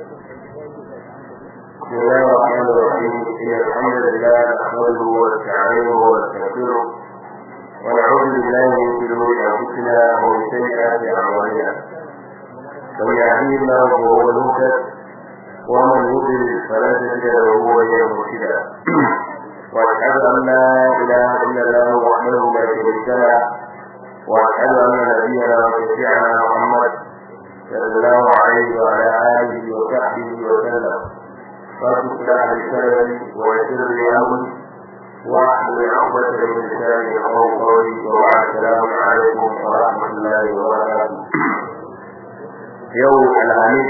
بسم الله الرحمن الرحيم إن الحمد لله نحمده ونستعينه ونستغفره ونعوذ بالله من شرور أنفسنا ومن سيئات أعمالنا من يهديه الله فهو المهتد ومن يضلل فلا تجد له وليا مرشدا واشهد ان لا اله الا الله وحده لا شريك له واشهد ان نبينا وشفيعنا محمد صلى الله عليه وعلى اله وصحبه وسلم فاصلح لساني ويسر لي امري واحلل عقدة من لساني يقول قولي وبعد السلام عليكم ورحمه الله وبركاته يوم الخميس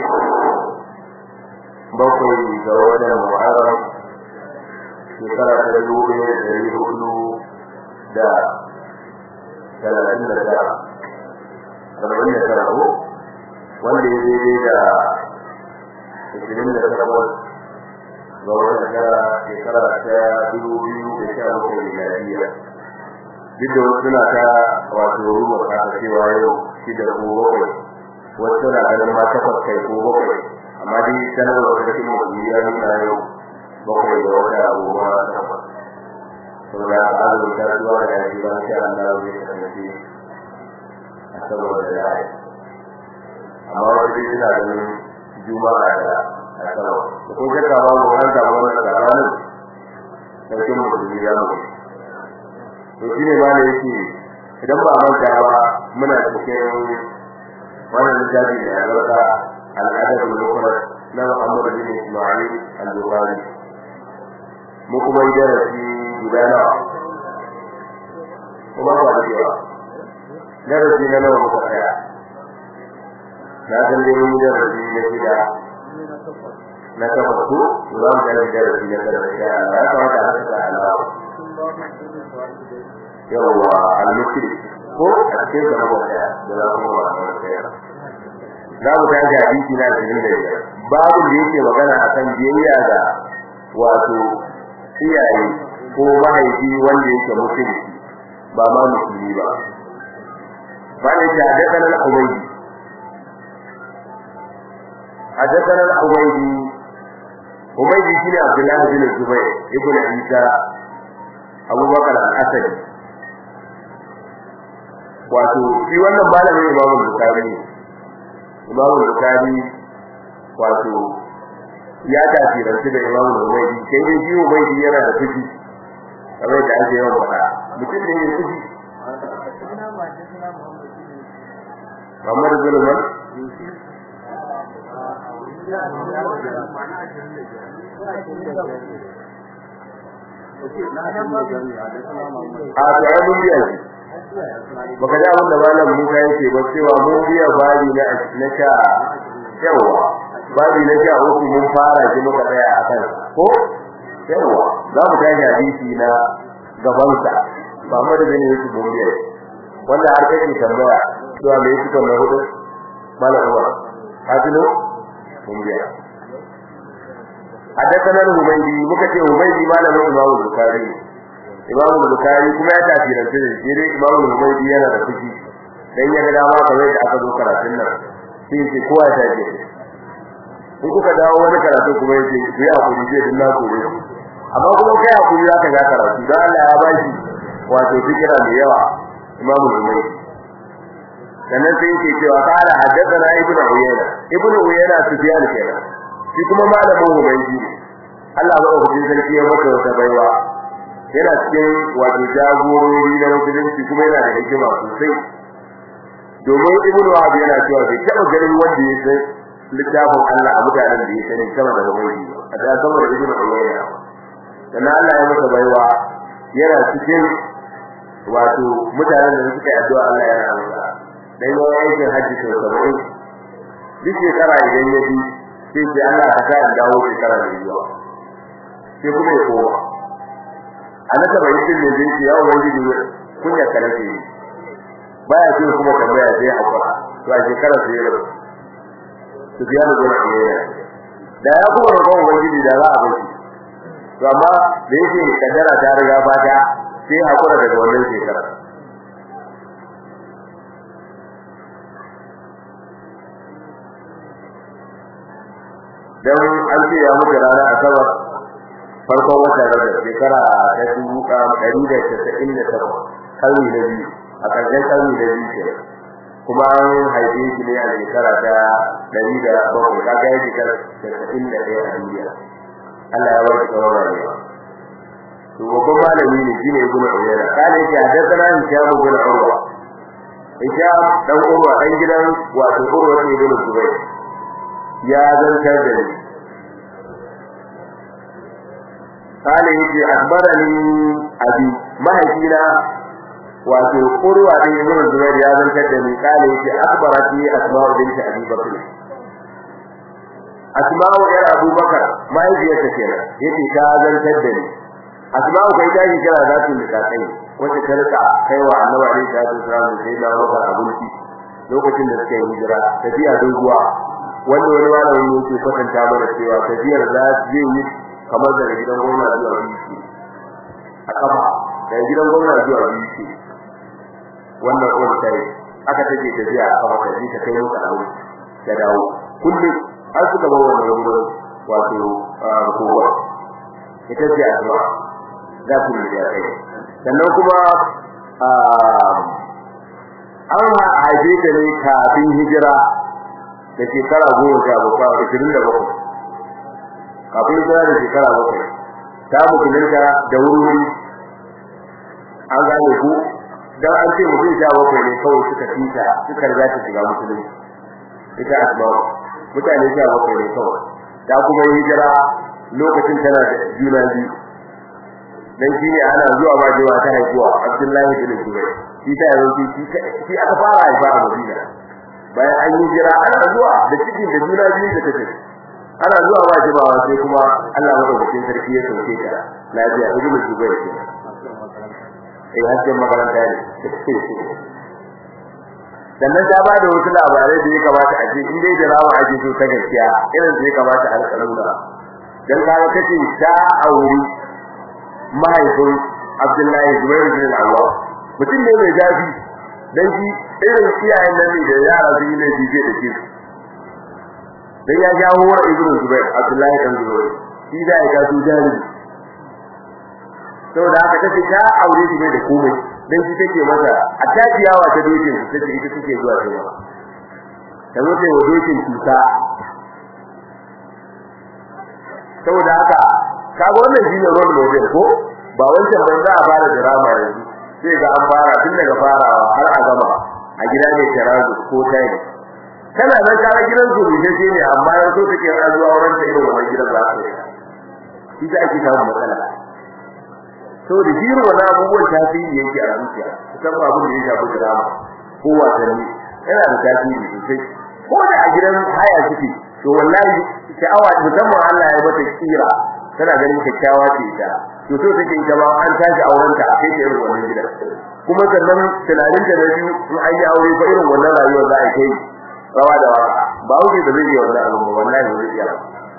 bakwai ga watan Muharram shekara ta dubu ɗaya da ɗari hudu da talatin da tara arba'in da tara ko wanda ya daidai da ashirin da takwas ga watan tara shekara ta dubu biyu da sha bakwai miliyariya duk da wasu suna ta wato rubar kasa cewa yau shida ko bakwai wasu na ganin ma takwas kai ko bakwai amma dai sanarwa da cikin mutum ya nuna yau bakwai da wata abubuwa takwas saboda haka azumin kasuwa da yaji ba sai Allah zai kasance a saboda da yayi amma wani dai suna ganin juma'a da asabar da kun shakka ba mu an samu wannan tsakanin sarkin mutum ya mutu to shine ma da yake idan ba manta ba muna cikin wannan littafi da ya zarta الأدب المفرد na Muhammad bin Ismail al-Bukhari mu kuma yi darasi guda nawa kuma ba da yawa darasi na nawa muka tsaya na san dai mun yi darasi na gida na takwas ko za mu tafi darasi na tara da ya kamata a saka alawa yawwa al-mukri ko a cikin da muka tsaya da za mu ba mu tsaya za mu tashi hadisi na 25 babu da yake magana akan biyayya ga wato iyaye ko mahaifi wanda yake musulmi ba ma musulmi ba bane ta hadathana al-ubaydi hadathana al-ubaydi ubaydi shine abdullah bin zubayr ibn isa abubakar al-asadi wato shi wannan malamin imamu bukhari ne Imam Bukhari wato ya tafiranci da Imam Ubaydi sai dai shi Ubaydi yana da fushi kamar da ake yawan faɗa mutum ne mai fushi Muhammad Zulman a to ai mun biya shi baka ji abin da malam Musa yake ba cewa mun biya bari na na sha yawa bari na sha uku mun fara shi muka tsaya a kan ko yawa za mu tashi hadisi na gaban sa ba mu da ne yake mun biya wanda har kake tambaya cewa me yake kan hudu malam Umar hadino mun biya حدثنا الهميدي مكتي الهميدي مالك الإمام البخاري Imam Bukhari kuma ya tafi da shi shi dai Imam Bukhari yana da fushi dan ya ga dama kamar da aka zo karatun nan sai shi kowa ya tafi in kuka dawo wani karatu kuma yace ku yi hakuri zai din na kore amma kuma kai hakuri zaka ga karatu dan Allah ya ba shi wato fikira da yawa Imam Bukhari sannan sai yake cewa qala haddathana ibnu Uyayna ibnu Uyayna Sufyan kenan shi kuma malamin Ubaydi Allah ba ku sarki ya maka wata baiwa yana cikin wato jagorori na musulunci kuma yana da hikima sosai domin ibnu wahab yana cewa bai taba ganin wanda ya san littafin Allah a mutanen da ya sani sama da wani a da sama da ibnu uyayna dan Allah ya masa baiwa yana cikin wato mutanen da suka yi addu'a Allah ya rahama dan yayin aikin hajji sau 70 duk shekara idan ya bi sai ce Allah ka sa dawo shekara da zuwa sai kuma ya koma anaka bai yin ne zai ya ubangiji kunya karace baya ce kuma tambaya sai hakura to a shekara sai ya su biya da gona ne da ya kuma roƙon ubangiji da za a bar shi to amma da yake kaddara ta riga fata sai hakura daga wannan shekara dan an ce ya mutu rana asabar farkon watan rajab shekara ta dubu ɗari da casa'in da takwas karni na biyu a ƙarshen karni na biyu ke kuma an haife shi ne a shekara ta ɗari da bakwai ka ga yake casa'in da ɗaya a duniya Allah ya warke tsawon rayuwa to babban malami ne shine ibn Uyayna kana yake hadathana Hisham ibn Urwa Hisham dan Urwa dan gidan wato Urwa ibn Zubayr ya zantar da ni kana yake akbarani abi mahaifina wato Urwa ibn Zubayr ya zantar da ni kana yake akbarati asma'u bint Abi Bakr asma'u yar Abu Bakar mahaifiyarta kenan yace ta zantar da ni asma'u kai ta yi kira za su nika kai wacce ta rika kaiwa annabi alaihi salatu wasallam da sai da Abubakar abinci lokacin da suka yi hijira tafiya doguwa wanda wani malami ne ke kwatanta mana cewa tafiyar za su yi kamar daga gidan gwamna zuwa biyu a kafa daga gidan gwamna zuwa biyu wannan kuma sai aka take tafiya a kafa ta ji ta kai musu abinci da dawo kullum har suka bar wannan wurin wato kowa ita ce addu'a za ku yi da kai sannan kuma an haife ta ne kafin hijira da shekara goma sha bakwai ashirin da bakwai kafin hijira da shekara bakwai ta musulunta da wuri an gane ku dan an ce mutum sha bakwai ne kawai suka fita suka riga ta shiga musulunci ita asma'u mutane sha bakwai ne kawai ta kuma hijira lokacin tana da juna biyu dan shine ana zuwa ba jewa ta haihuwa Abdullahi bin Zubair shi ta yanzu shi shi aka fara haifa a Madina bayan an yi jira ana zuwa da cikin da juna biyu da take ana zuwa ba jewa sai kuma Allah madaukakin sarki ya sauke ta lafiya ibn Zubair ke eh hajji makaranta ne sannan ta ba da wasu labarai da ya kamata a ce in dai da rawa ake so ta gaskiya irin da ya kamata a alƙalura dan kaga kace ta auri mahaifin Abdullahi Zubair bin Al-Awwam mutum ne mai jafi dan shi irin iyayen nan ne da yara su yi laifi ke da shi dan ya jawo wa Ibn Zubair Abdullahi dan Zubair shi da ya gasu jari saboda haka tace ta aure shi ne da komai dan shi take masa a tafiyawa ta dokin su take ita take zuwa ta yawa ta zo ta yi dokin cuta saboda haka kaga wannan shine role model ko ba wancan ban za a fara drama yanzu sai ga an fara tun daga farawa har a gama a gida ne tarazu ko tayi kana nan kaga gidan su ne sai ne amma yanzu take an zuwa wurin ta irin wannan gidan za su yi shi ake samu matsala to da jiro wannan abubuwan tasiri yake a zuciya musamman abin da ya shafi drama ko wasanni yana da tasiri sosai ko da a gidan haya suke to wallahi sha'awa musamman Allah ya mata kira tana ganin kyakkyawa ce ita to so take ita ma an tashi auren ta sai ta irin wannan gidan kuma sannan tunanin ta na biyu in an yi aure fa irin wannan rayuwar za a kai rawa da waka ba wuce da zai yi wannan abu ba wallahi ba zai iya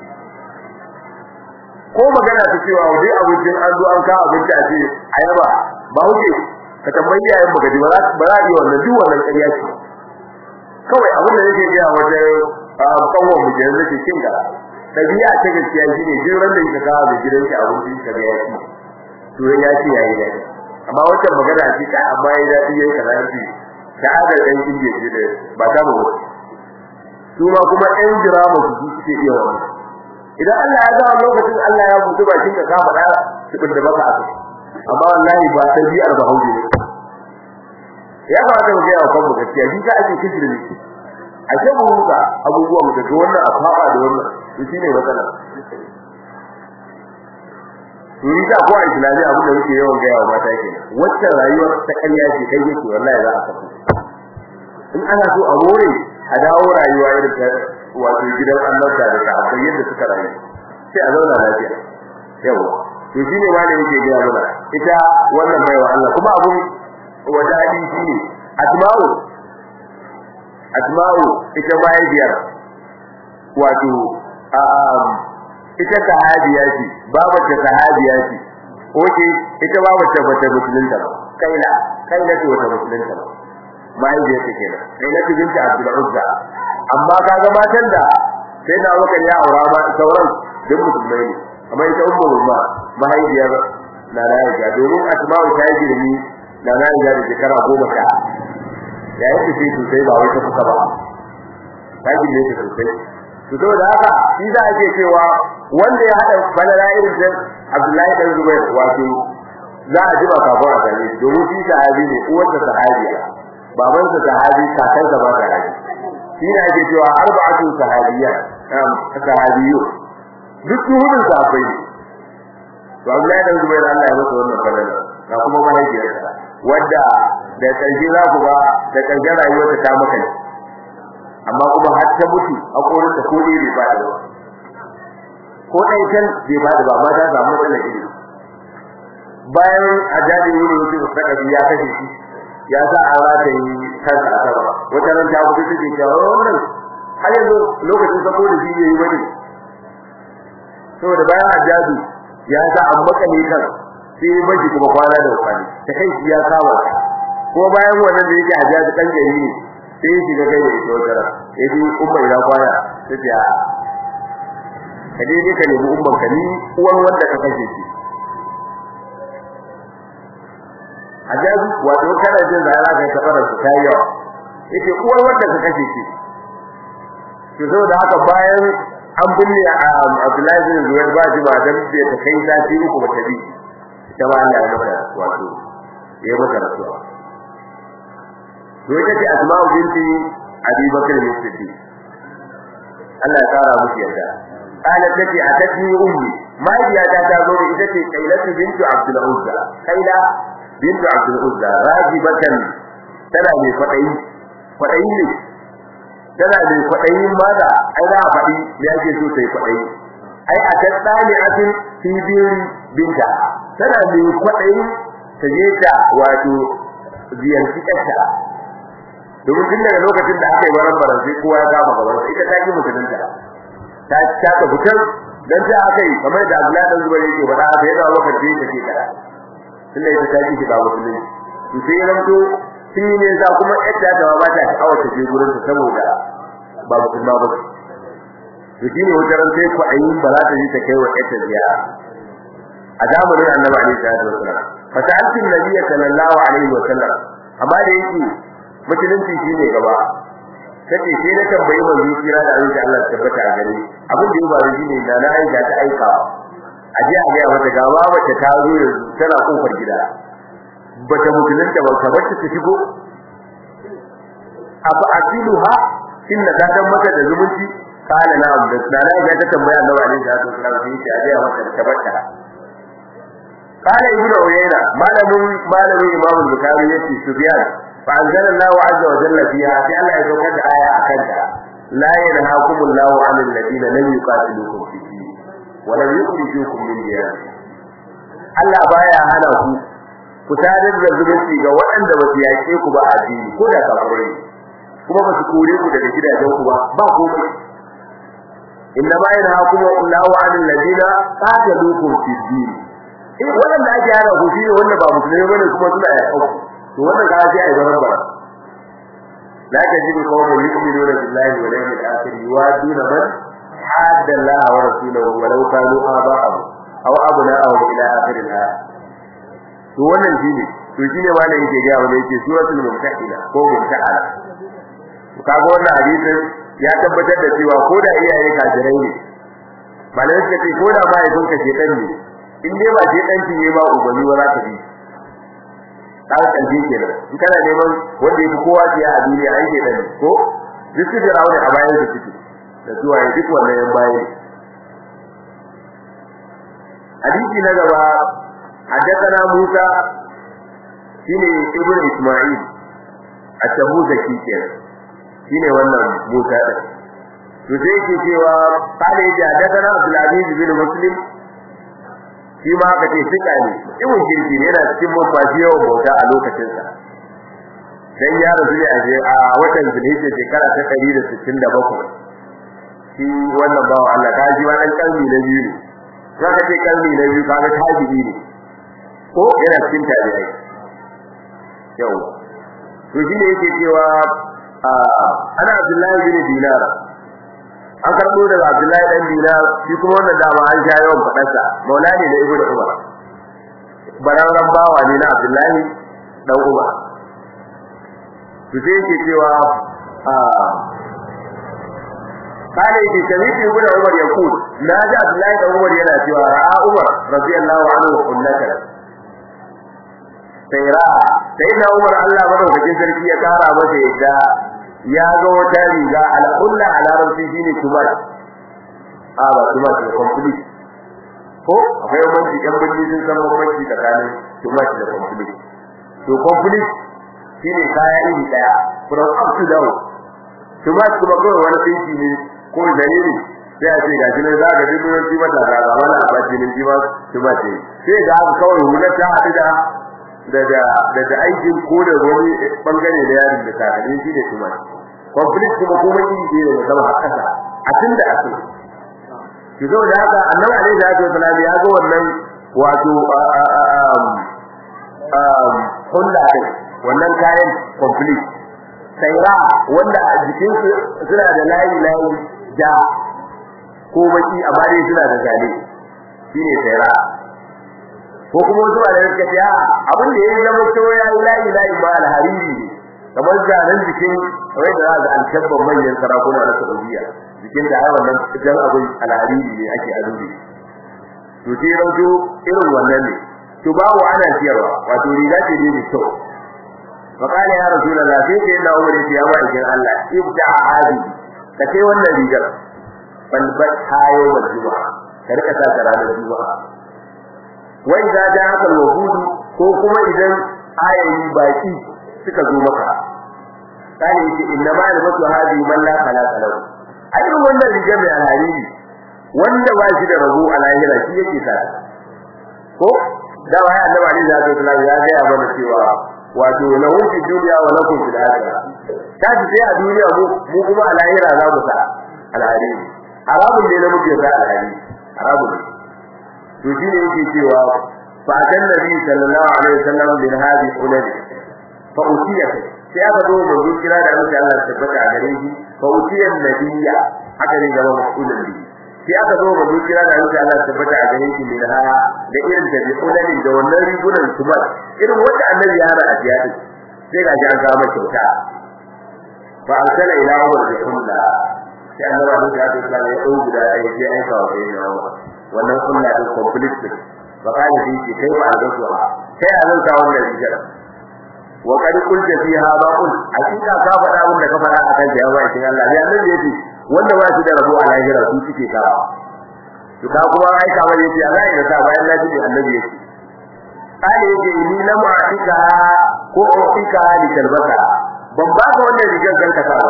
ko magana ta cewa wani abincin an zo an kawo abinci a ce ayaba ba wuce ka tambayi yayin baka ji ba za a iya wannan duk wannan ƙarya ce kawai abin da yake gaya wajen kawon mu kenan nake kinga dabi'a ta gaskiya shine duk ran da yake kawo da gidanki abinci ka ga yaki to ya ce yayi da amma wannan magana ce ka amma yayi dadi yayi kaza ce shahadar ɗan indiya ce da ba ta mu su ma kuma ɗan jirama su suke iya wannan idan Allah ya ga lokacin Allah ya mutu bakin ka ka faɗa su da baka aka amma wallahi ba tabi'ar bahauje ne ya kamata mu ga kanmu gaskiya shi ka ake kishiri ne a ce mu ga abubuwa mu daga wannan a fara da wannan to shine matsala Turi ta ko a Islami abin da muke yawan gaya wa mata kenan wacce rayuwar ta ƙarya ce kai yake wallahi za a kafu in ana so a more a dawo rayuwa irin ta wato gidan annabta da sahabbai yadda suka rayu sai a zauna lafiya yawa to shine ma da yake gaya mana ita wannan baiwa Allah kuma abun wadadi shine asma'u asma'u ita mahaifiyar wato ita sahabiya ce babar ta sahabiya ce oke ita babar ta bata musulunta ba kaila kaila ce wata musulunta ba mahaifiyar ta kenan kaila ce binta Abdul Uzza amma kaga matan da sai da Abubakar ya aura ma sauran duk musulmai ne amma ita ummu rumma mahaifiyar na na Aisha domin Asma'u ta yi girmi na na Aisha da shekara goma sha ya yi fice sosai ba wai ta kuka ba ta girme ta sosai to saboda haka shi za a ce cewa wanda ya haɗa balala irin da Abdullahi dan Zubair wato za a ji ba kafin a gane shi domin shi sahabi ne uwarsa sahabiya babansa sahabi kakansa ba sahabi shi ne ake cewa arba'atu sahabiyya sahabiyyu duk hudun sahabbai ne to Abdullahi dan Zubair Allah ya masa wannan falala ga kuma mahaifiyarsa wadda da karshe za ku ga da karshen rayuwarta ta maka ne amma kuma har ta mutu a korin ta ko bai fada ba ko dai kan bai fada ba amma ta samu matsalar ilimi bayan ajabi wuri wuce da sakabi ya kashe shi ya sa an rata yi kansa a sama wata ran ta mutu take cewa wannan har yanzu lokacin sako da shi yayi bane saboda bayan ajabi ya sa an makale kan sai maji kuma kwana da kwani ta kai shi ya kama ko bayan wannan da yake ajabi dan gari ne sai ya shiga kai da ita wata ran sai dai umma ina kwana sai ya ka dai ka nemi umman ka ni uwan wanda ka kashe shi ajabi wato kana jin da Allah kai tabara su kai yawa yake uwar wanda ka kashe shi to saboda haka bayan an binne Abdullahi bin Zubair ba ji ba dan bai ta kai sati uku ba ta bi ita ba Allah ya mata wato ya mata rasuwa to ita ce Asma'u binti Abi Bakr bin Siddiq Allah ya kara musu yarda قالت تتي أتتني أمي ما هي ta zo da ita ce Kailatu bintu Abdul Uzza Kaila bintu Abdul Uzza rajibatan tana mai fadayi fadayi ne tana mai fadayi maza ai za a fadi me yake so sai fadayi ai a tattani atin fi binta tana mai fadayi ta je ta wato ziyarci ƙarta domin tun daga lokacin da aka yi baran baran sai kowa ya kama gaban ita ta ki mutunta ta ta ta fitar dan ta aka yi kamar da Abdullahi dan Zubair yake faɗa sai da lokacin da take kada tunda ita ta ji shiga musulunci to sai ranto shi ne za kuma yadda ta ba ta sha'awa ta je gurin ta saboda ba musulma ba to shi ne wajen sai ku ayi ba za ta ji ta kai wa yadda ziyara a zamanin Annabi alaihi salatu wasallam fa ta'alti nabiyyi sallallahu alaihi wasallam amma da yake musulunci shine gaba kace sai na tambayi manzo kira da Allah Allah tabbata a gare abin da ya faru shine da na aika ta aika a je a ga mata gaba wacce ta zo yanzu tana kofar gida bata mutunta ba ka bacci ta shigo afa akiluha inna da dan mata da zumunci kana na abda da na ga ta tambaya Allah alaihi salatu wasallam sai ya ga mata tabbata kana ibnu uyayna malamin malamin imamu bukhari yace subyan fa anzalallahu azza wa jalla fiha sai Allah ya saukar da aya akan ta la yanhaakumullahu 'anil ladina lam yuqatilukum fi din wa lam yukhrijukum min diyarikum Allah baya hana ku ku sadar da zumunci ga waɗanda ba su yaƙe ku ba a addini ko da kafirai kuma ba su kore ku daga gidajen ku ba ba komai inna ma yanhaakum Allahu 'anil ladina qataluukum fi din in wanda ake hana ku shi wanda ba musulmi bane kuma suna yaƙa ku to wannan ka sai ai zaman bara la tajidu qawman yu'minuna billahi wal yawmil akhir yuwaduna man hadda Allah wa rasulahu walau kanu aba'ahum aw abna'ahum ila akhir al-ayat to wannan shine to shine malai yake ga wanda yake suratul mumtahina ko mumtahana to kaga wannan hadisin ya tabbatar da cewa ko da iyaye kafirai ne malai suka ce ko da ba ya dunka shedan ne in dai ba shedan ki ne ba ubani wa za ta bi kaga kalbi kenan in kana neman wanda yake kowa ya a duniya ai shedan ko duk da rauni a bayan da suke da zuwa duk wannan yan bayan hadisi na gaba حدثنا موسى shine ibn isma'il at-tabuzaki kenan shine wannan Musa din to sai yake cewa kale ya hadathana Abdul Aziz bin Muslim shi ma ka ce sika ne ibn jirgi ne yana cikin mafashi yawan bauta a lokacin sa dan ya rasu ne a watan Zulhijja shekara ta 167 shi wannan bawo Allah ta ji wannan kalmi na biyu ne zaka ce kalmi na biyu kaga tabi'i ne ko yana cikin tabi'ai yau to shi ne yake cewa ana Abdullahi bin Dinar an karbo daga Abdullahi dan Dinar shi kuma wannan dama an sha yawan fadarsa maula ne da Ibnu Umar bararan bawa ne na Abdullahi dan Umar to sai yake cewa kale yake sami'tu Ibnu Umar yaqul na ji Abdullahi dan Umar yana cewa ra'a Umar radiyallahu anhu kullaka sai ra sai na Umar Allah madaukakin sarki ya kara masa yadda ya ga wata riga al-kulla a larabci shine tumat a ba tumat ne complete ko akwai bambanci yan bindi sun san bambanci tsakanin tumat da complete to complete shine kaya iri daya from up to down tumat kuma kawai wani tsinki ne ko dalili sai a ce ga shi ne za ka ji dunan tumat da ga wani abaci ne tumat tumat ne sai ga kawai hular ta haɗu da daga daga aikin ko da wani bangare da yarin da ta ne shi ne kuma conflict kuma kuma iri ne da zama haka a tunda asu ki zo da haka annabi alaihi salatu wasallam ya ga wannan wato um hulla din wannan kayan complete saira wanda a jikin su suna da layi layi da ko baki amma dai suna da zane shine saira ko kuma wasu ba da suka ce a abin da ya zama cewa ya yi layi layi ba alhariri ne kamar zanen jikin wai da za a alkabban manyan sarakuna na Saudiya jikin da ai wannan jan abin alhariri ne ake azumi to sai rauto irin wannan ne to babu ana siyarwa wato riga ce ne mai kyau فقال يا رسول الله sai sai da Umar ya ba ikin Allah ibda hadi ka kai wannan rigar bal bat hayo wal juma'a ka rika sa ranar juma'a wai za da haka wahudu ko kuma idan ayoyi baki suka zo maka kale yake inna ma albatu hadi man la khalaqa lahu ai wannan riga mai alhariri wanda ba shi da rabo a lahira shi yake sa ko da wai annabi Ali zai tsaya ya ga ya bada cewa wato lahu fi dunya wa lakum fil akhirah kaji sai a duniya mu mu kuma a lahira za mu sa alhariri haramun ne na muke sa alhariri haramun ne to shine yake cewa fa kan nabi sallallahu alaihi wasallam bin hadi ulad fa utiya sai aka zo manzo kira da Allah Allah tabbata a gare shi fa utiya nabiyya aka ne gaba mas'ulun bi sai aka zo manzo kira da Allah Allah tabbata a gare shi min ha da irin da ulad da wannan rigunan tubar irin wanda annabi ya hana a jihadi sai ga an ga masa kyauta fa arsala ila umar bi kulla sai annabi ya ce ya dau guda ɗaya sai aika wa sayyidina Umar wannan sunna din complete ba ka da shi kai ba da su ba kai a zanta wannan rigar wa qad qulta fiha ba qul hakika ka faɗa abin da ka faɗa akan ya ba shi Allah ya nan yace wanda ba shi da rabo a lahira su suke ka to ka kuma ai ka bane yace Allah ya sa bayan lafi da annabi yace kale yace ni lam atika ko atika li talbata ban ba ka wannan rigar kan ka sa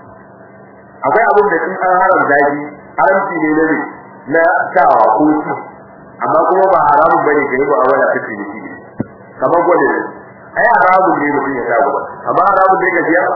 akwai abin da sun an haramta shi haramci ne na na sawa ko ci amma kuma ba haramun bane ga yi mu'amala ta ciniki kamar gwada ne ai haramun ne mutum ya sa gwada amma haramun ne ga biya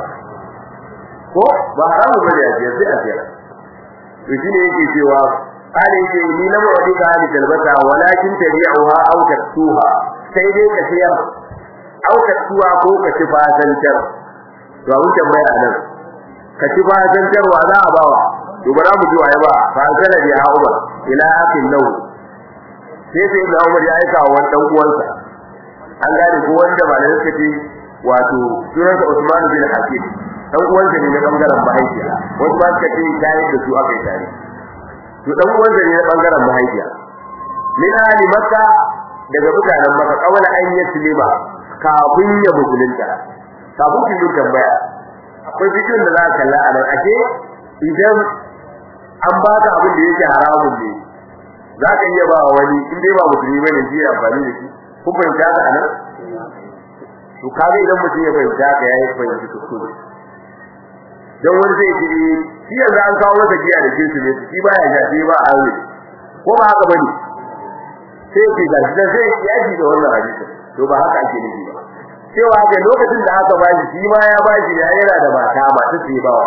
ko ba haramun bane a biya sai a biya to shi ne yake cewa kale yake ni na mawadi ka hali talbata walakin tabi'uha aw taktuha sai dai ka siyar aw taktuha ko ka ci fasantar to abun tambaya nan ka ci fasantarwa za a bawa to bara mu ji waye ba fa kana bi Umar ila akin nau sai sai da Umar ya aika wa dan uwansa an gane ko wanda malai suka ce wato sunansa Usman bin Hakim dan uwansa ne na bangaren mahaifiya wasu ba suka ce kai da su aka yi tare to dan uwansa ne na bangaren mahaifiya min ali makka daga mutanen makka kawala an yi silima kafin ya musulunta kafin kin tambaya akwai bidiyon da za ka kalla a nan ake idan an baka abin da yake haramun ne za ka iya ba wani in dai ba musulmi bane ji amfani da shi kun fahimta ka anan to kaga idan mutum ya fahimta ka yayi fahimci kuskure dan wani zai ce shi yanzu an kawo masa giya da jinsu ne shi baya ja shi ba a yi ko ba haka bane sai ke ga shi sai ya ji da wannan hadisi to ba haka ake nufi ba cewa ga lokacin da aka bashi shi ma ya bashi ya yana da mata ba ta ce ba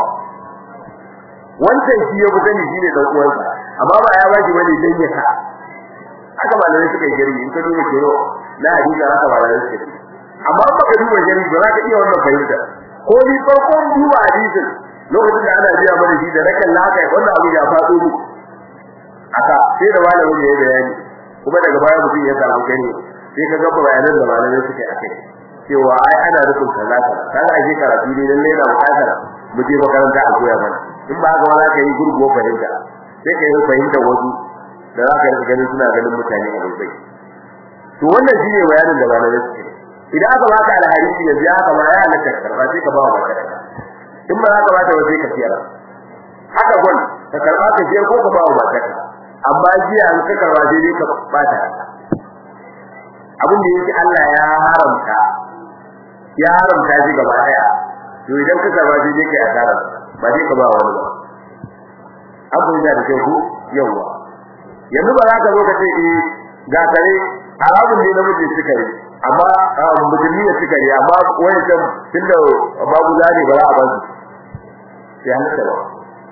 wancan shi ya fi sani shine dan uwansa amma ba ya bashi bane dan ya sa haka malamai suka yi gari in ka duba kero na hadisi haka malamai suka yi amma ba ka duba gari ba za ka iya wannan fahimta ko ni farkon duba hadisin lokacin da ana biya mana shi da rakan lakai wannan abu ya faɗo mu aka sai da malamin ya bayani kuma daga baya mutum ya samu gani sai ka ga bayanan da malamai suke akai cewa ai ana rufin kaza kaza kaga ake karatu ne lalle na bukatar mu je makaranta a koya mana in ba haka za ka yi gurgo fahimta sai ka yi fahimta wasu da za ka yi ganin suna ganin mutane a bai to wannan shine bayanin da malamai suke idan aka baka alharisi yanzu ya haka ma ya halatta karba sai ka ba wa makaranta in ba haka ba ta ba sai ka siyar haka gwan ka karba ka siyar ko ka ba wa makaranta amma jiya an ka karba sai dai ka bata abin da yake Allah ya haramta ya haramta shi gaba daya to idan ka karba sai dai kai asara ba dai ka ba wani ba abu da da ku yawa yanzu ba za ka zo ka ce eh ga kare haramun ne na mutum suka yi amma musulmi ne suka yi amma wani can tunda babu zane ba za a ba su sai halatta ba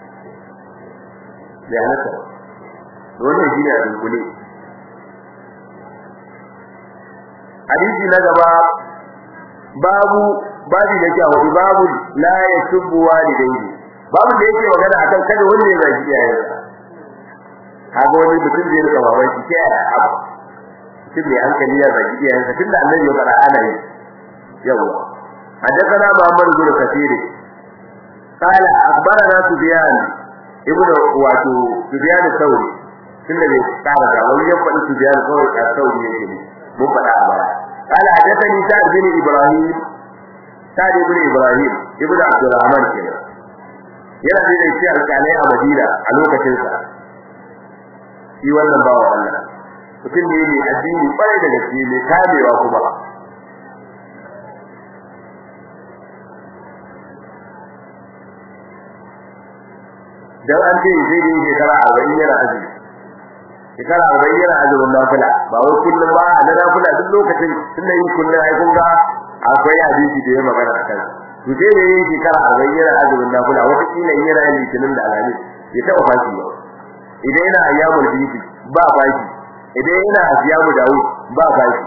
sai halatta ba wannan shine a dunkule hadisi na gaba babu babu da ke hudu babu la yasubbu walidayhi babu da yake magana akan kada wanda ya zagi iyayensa kaga wani mutum zai rika baban shi ke abu mutum mai hankali ya zagi iyayensa tunda annabi ya fara ana yi yawa حدثنا محمد بن كثير قال أخبرنا سفيان ابن واتو سفيان الثوري tunda bai tsara ga wani ya faɗi su biyan kawai a sauri yake ne mun faɗa a baya قال حدثني سعد بن ابراهيم سعد بن ابراهيم ابن عبد الرحمن kenan yana da yake alƙalai a Madina a lokacin sa shi wannan bawo Allah mutum ne mai addini kwarai da gaske mai kamewa kuma dan an ce sai dai shekara 40 yana azumi shekara 40 yana azumin nafila ba wai kullum ba na nafila duk lokacin tunda yin kullum ai kun ga akwai hadisi da ya magana akan to sai da yin shekara 40 yana azumin nafila wata kila yana yin litinin da alhamis ya taba fashi ba idan yana ayyamul bidi ba fashi idan yana asiyamu dawud ba fashi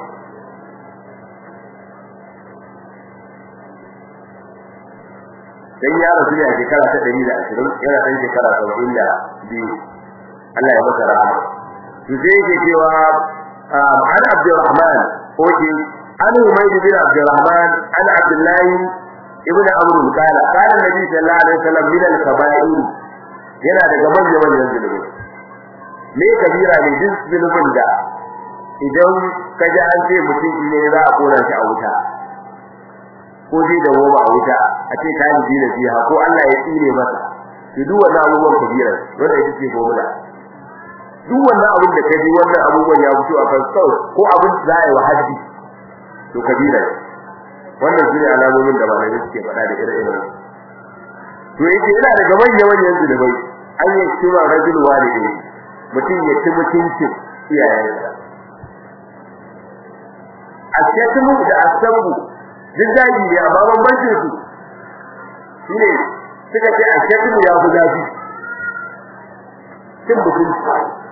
dan ya rasu ne a shekara ta 120 yana dan shekara 72 Allah ya masa rahama to sai yake cewa an Abdurrahman oke an Umayd bin Abdurrahman an Abdullah ibn Amr qala qala Nabi sallallahu alaihi wasallam min al-kaba'ir yana daga manyan manyan zunubi me kabira ne duk zunubin da idan ka ji an ce mutum ne za a kora shi a wuta ko zai da goma a wuta a ce ka yi da fiha ko Allah ya tsire masa to duk wannan abubuwan kabira wanda yake ce goma duk wannan abin da kaji wannan abubuwan ya fito a kan sau ko abin da zai wa haddi to kabira wannan shine alamomin da malamai suke faɗa da ire-iren to yake yana daga manyan manyan zunubai an yi cewa rajul walidi mutum ya ci mutuncin iyayensa asyatumu da asabu duk daji ne amma bambancin su shine suka ce asyatumu ya fi zafi cin mutunci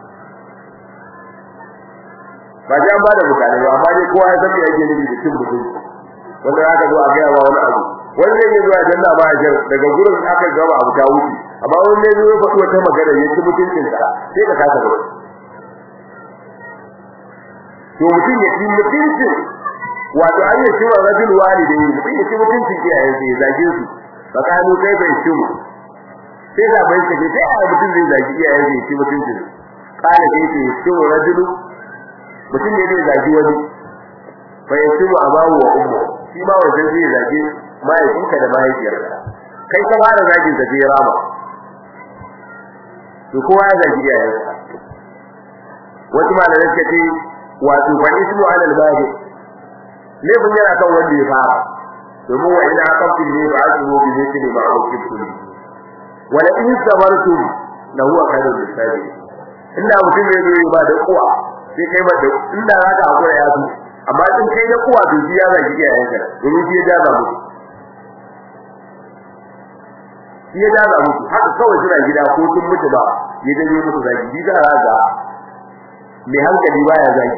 ba ji an bada mutane ba amma dai kowa ya san me yake nufi da cin mutunci wanda aka zo a ga wa wani abu wanda yake zuwa janna ba jar daga gurin aka gaba abu ta wuce amma wanda ya zo faɗi wata magana ya ci mutuncin sa sai ka kasa ba to mutum ya ci mutuncin wato an yi cewa rajul walidai mutum ya ci mutuncin iyayen sa ya zage su tsakanin kai bai ci mu sai da bai ce sai a mutum zai zage iyayen sa ya ci mutuncin kana sai ce ci rajulu mutum ne zai zage wani fa yasibu abahu wa ummu shi ma wajen zai zage mahaifinka da mahaifiyarka kai ka fara zagin da zai rama to kowa ya zagi iyayensa wasu malamai suka ce wato fa ismu ala al-bahi laifin yana kan wanda ya fara domin wa ina aqabtu ne ba su mu bi ne ba a cikin wa la in sabartum la huwa khairul lisabi inda mutum ne zai ba da kuwa sai kai ba da inda zaka hakura ya su amma in kai da kuwa to shi ya zagi iyayenka domin shi ya jaza musu shi ya jaza musu haka kawai suna gida ko sun mutu ba ya dage musu zagi bi da raga mai hankali baya zagi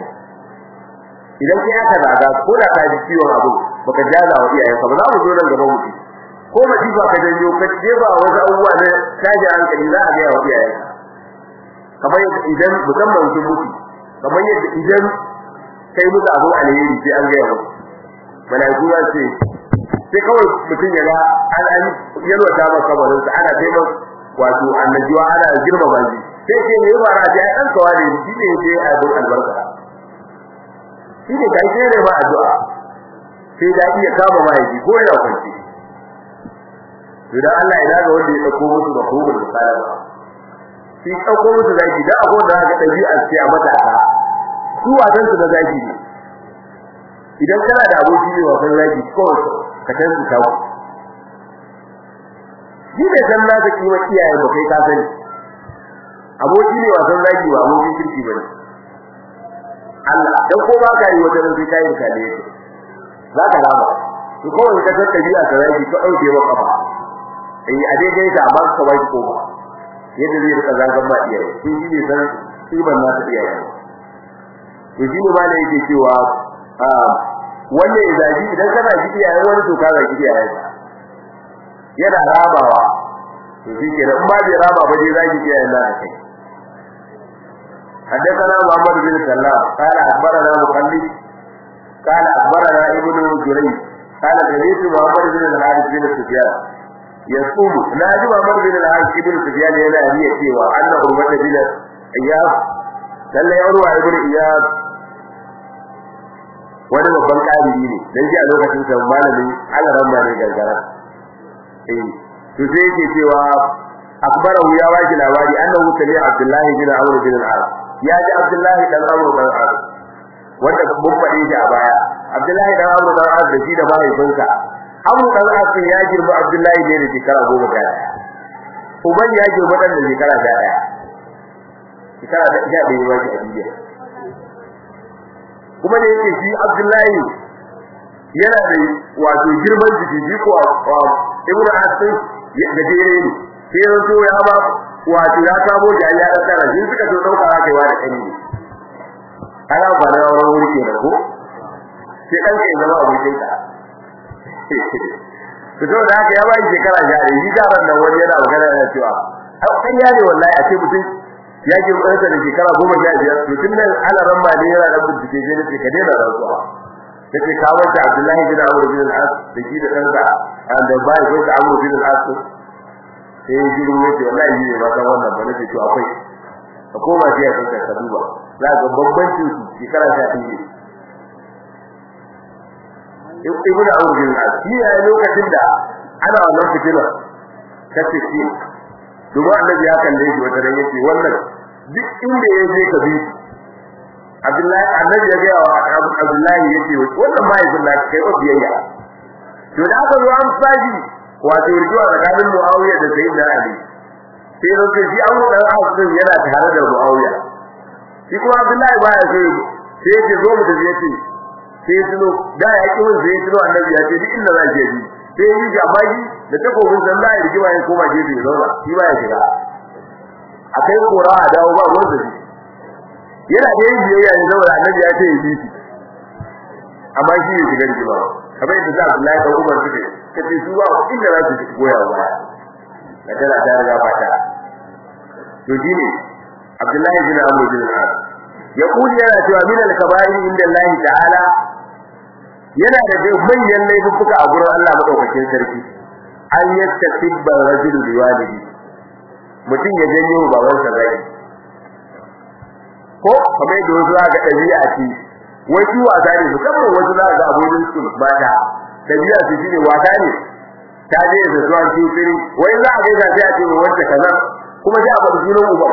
idan kai aka zaga ko da ka ji ciwon abu baka jaza wa iyayenka ba za mu zo nan gaban mutu ko masifa ka janyo ka jefa wasu abubuwa na tashi hankali za a ga yawa iyayen kamar idan musamman sun mutu kamar yadda idan kai musu abu alheri sai an ga yawa malaiku za su sai kawai mutum ya ga an an yalwata masa kabarin sa ana kai masa wato annajuwa ana girmama shi sai ce me ba ra sai an kawa ne shi ne sai abin albarka shi ne kai sai ne ba addu'a sai da iya kama mahaifi ko yana kwanci idan Allah ya daga wanda ya dauko musu da kuma da kala ba shi dauko musu zaki da akwai da ga dabi'a sai a mata ka su wasan su da zaki ne idan kana da aboki ne wasan zaki ko ka tantu kawo shi ne san na zaki wa iyaye ba kai ka sani aboki ne wasan zaki ba abokin kirki bane Allah dan ko ba ka yi wajen sai kai ka ne za ka rama to kawai ka san dabi'a ta zaki ka dauke wa kafa eh a daidai ta ba ka bai ko ba yadda zai rika zangan ba iyaye shi ne san kiban na ta iyaye to shi ne ma ne yake cewa wannan izaji idan kana ji iyaye wani to ka zaki iyaye yana rabawa to shi ke in ba bai raba ba dai zaki iyaye na kai حدثنا محمد بن سلام قال أخبرنا مخلد قال أخبرنا ابن جريج قال سمعت محمد بن الحارث بن سفيان يصوم ناجي محمد بن الحارث بن سفيان yana riya cewa anna urwata bin iyas lalle urwa ibn iyas wani babban ƙariri ne dan ji a lokacin sa malamin alaran ma ne gargara eh to sai yake cewa akbarahu ya waji labari annahu sami abdullahi bin amr bin al-as ya ji abdullahi dan amr bin al-as wanda mun faɗe shi a baya abdullahi dan amr bin al-as da shi da mahaifinsa amr dan al-as ya girma abdullahi ne da shekara goma sha ɗaya uban ya girma dan da shekara sha ɗaya shekara da sha ɗaya ba shi a duniya kuma da yake shi abdullahi yana da wato girman jiki shi ko ibnu asim da jere ne sai ya zo ya ba wato ya kamo da ya da tsara shi suka zo dauka haka yawa da kani ana ba da wani wuri ke da ko sai dan ke zama abokin ka to to da haka ya ba shekara jari shi jaran nan wani yana magana yana cewa an kan ya ne wallahi a ce mutum ya ji ɗansa da shekara goma sha biyar to tun nan ana ran ma ne yana da bincike sai ne ka daina rantsuwa yace ka wanda Abdullahi bin Amr bin al-As da shi da ɗansa da bai ko da Amr bin al-As sai ya jiro yace wallahi ne ba san wannan ba nake to akwai ka koma sai ka kai ka duba za ga bambancin su shekara ta ɗaya Ibn Amr bin al-As shi ya lokacin da ana wannan fitina kace shi domin annabi ya kalle shi wata ran yace wannan duk inda ya je ka bi Abdullahi annabi ya ga wa Abdullahi yace wannan mai sunna kai wa biyayya to da aka zo an faji wato rijuwa tsakanin Muawiya da Sayyidina Ali sai ran sai an da Hassan yana tare da Muawiya shi kuma Abdullahi baya so sai yace zo mu tafi yace sai tuno da ya ki mun sai tuno annabi ya ce duk inda za ke bi sai yi jama'i da takobin sallah ya rigima ya koma gefe ya zauna shi ba ya shiga akai kora a dawo ba wanda shi yana da yin biyayya ne saboda annabi ya ce yi shi amma shi ya shiga rigima kamar yadda za Abdullahi da Umar suke kace su ba inda za su goya ba da tana ta riga fata to shine Abdullahi bin Amr bin al-As ya kuli yana cewa min al-kaba'ir inda Allah ta'ala yana da manyan laifuka a gurin Allah madaukakin sarki an yastabba rajulu biwalihi mutum ya janyo babansa zai ko kamar yadda wasu za ga ɗabi'a ce wasu wasa ne musamman wasu za ga abokin su mata ɗabi'a su shine wasa ne ta je da zuwa cikin wai za a ga ga sai a ce wanda kaza kuma sai a bar sunan uba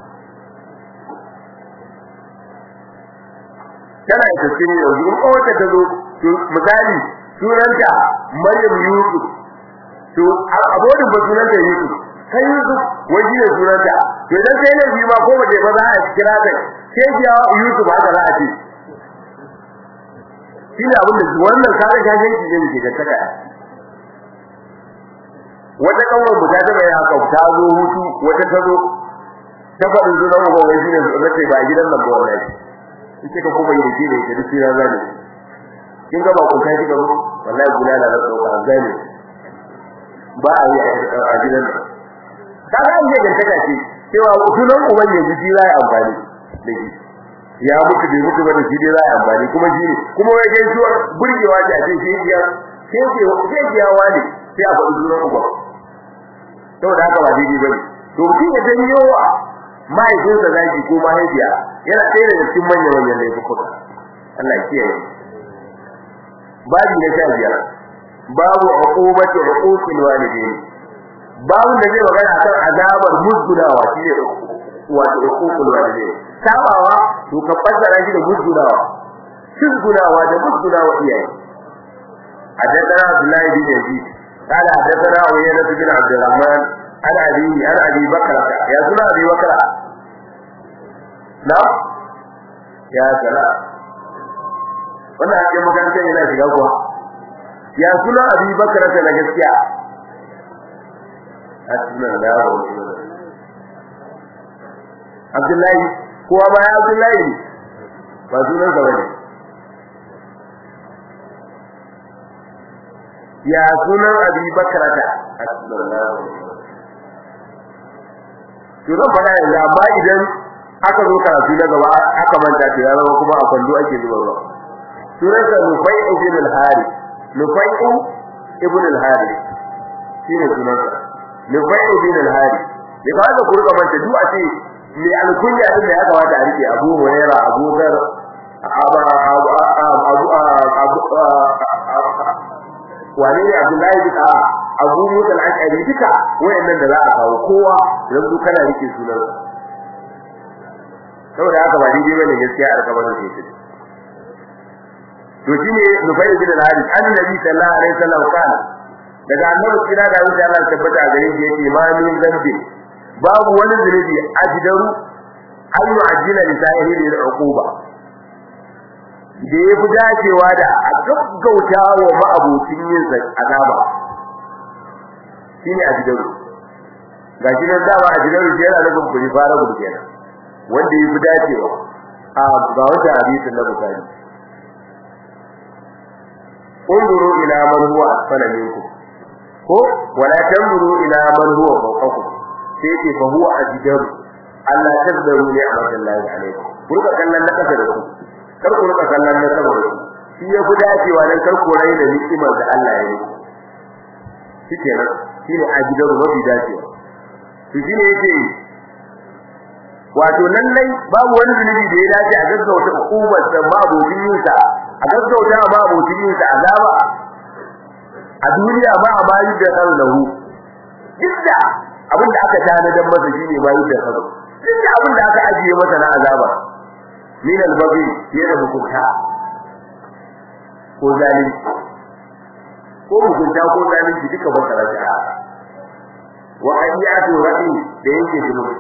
tana da tsini yanzu in kowace ta zo misali sunanta Maryam Yusuf to abodin ba sunanta Yusuf kai Yusuf waje ne sunanta to idan sai ne ma ko ba ba za a kira ta sai ya Yusuf haka za a ce shi ne abin da wannan kare gajen ki ne ke taka wata kawai mu ta taba ya haka ta zo hutu wata ta zo ta faɗin zuwa mu gobe shi ne zace ba gidan nan ba wallahi kike ka kuma yi shi ne da duk ya zane kin ga ba ku kai kika wallahi gulala da tsoka zane ba a yi a gidan ka ga an ga taka ce cewa sunan uban ya ji za ya amfani da shi ya mutu bai mutu ba da shi dai za ya amfani kuma shi ne kuma wai gaisuwar burgewa da ce shi ya sai ke sai ke yawa ne sai a faɗi sunan uban saboda haka ba daidai bane to mutum ya janyo wa mahaifinsa zaki ko mahaifiya yana ɗaya daga cikin manyan manyan laifuka Allah ya kiyaye babu na sha biyar babu uqubati uquqil walidain babu da zai magana akan azabar musgudawa shine wato uququl walidain sabawa to ka fassara shi da musgudawa musgudawa da musgudawa iyaye حدثنا عبد الله بن يزيد قال حدثنا عيينة بن عبد الرحمن عن أبي عن أبي بكر يا سنة أبي بكر نعم يا سلام wannan ake makarantar yana shiga kuwa ya suna abi bakar ta na gaskiya a sunan da yawo Abdullahi kowa ma ya Abdullahi ba sunan sa bane ya sunan abi bakar ta a sunan da yawo to zan faɗa yanzu amma idan aka zo karatu na gaba aka manta to ya zama kuma a kwando ake zuba ruwa sunansa Nufai ibn al-Harith Nufai ibn al-Harith shine sunansa Nufai ibn al-Harith ne ba da ku rika manta duk a ce me alkunya din da ya kamata a rike Abu Hurairah Abu Dhar Abu Abu Abu wani ne Abdullahi bin Abu Musa al-Ash'ari duka wayannan da za a kawo kowa dan su kana rike sunansa saboda haka ba daidai bane gaskiya a rikabar da shi to shine Nufai bin al-Harith annabi sallallahu alaihi wasallam kana daga annabi kira da wuce Allah tabbata a gare shi yace ma min zambi babu wani zunubi ajdaru an yu'ajjila li sahihi al-uquba da ya fi dacewa da a gaggauta wa ma'abocin yin azaba shine ajdaru ga shi nan dama ajdaru shi yana nufin kuri fara gudu kenan wanda ya fi dacewa a ga wata hadisin na bukari انظروا الى من هو اسفل منكم ko wala tanzuru ila man huwa fawqakum sai ce fa huwa ajdaru Allah tazdaru ni amadallahi alaikum ku rika kallon na kasa da ku kar ku rika kallon na sama da ku shi ya fi dacewa dan kar ku rai da ni'imar da Allah ya yi shikenan shine ajdaru mafi dacewa to shine yake wato lallai babu wani zunubi da ya dace a gaggauta hukumar da mabudin yinsa a gaggauta ma abocin yin sa azaba a duniya ba a bayi da kan lahu dukka abin da aka tana dan masa shine bayi da kan dukka abin da aka ajiye masa na azaba min al-baghi yana hukunta ko zalimi ko hukunta ko zalimi duka ba ta raja wa ayyatu ra'i da yake zunubi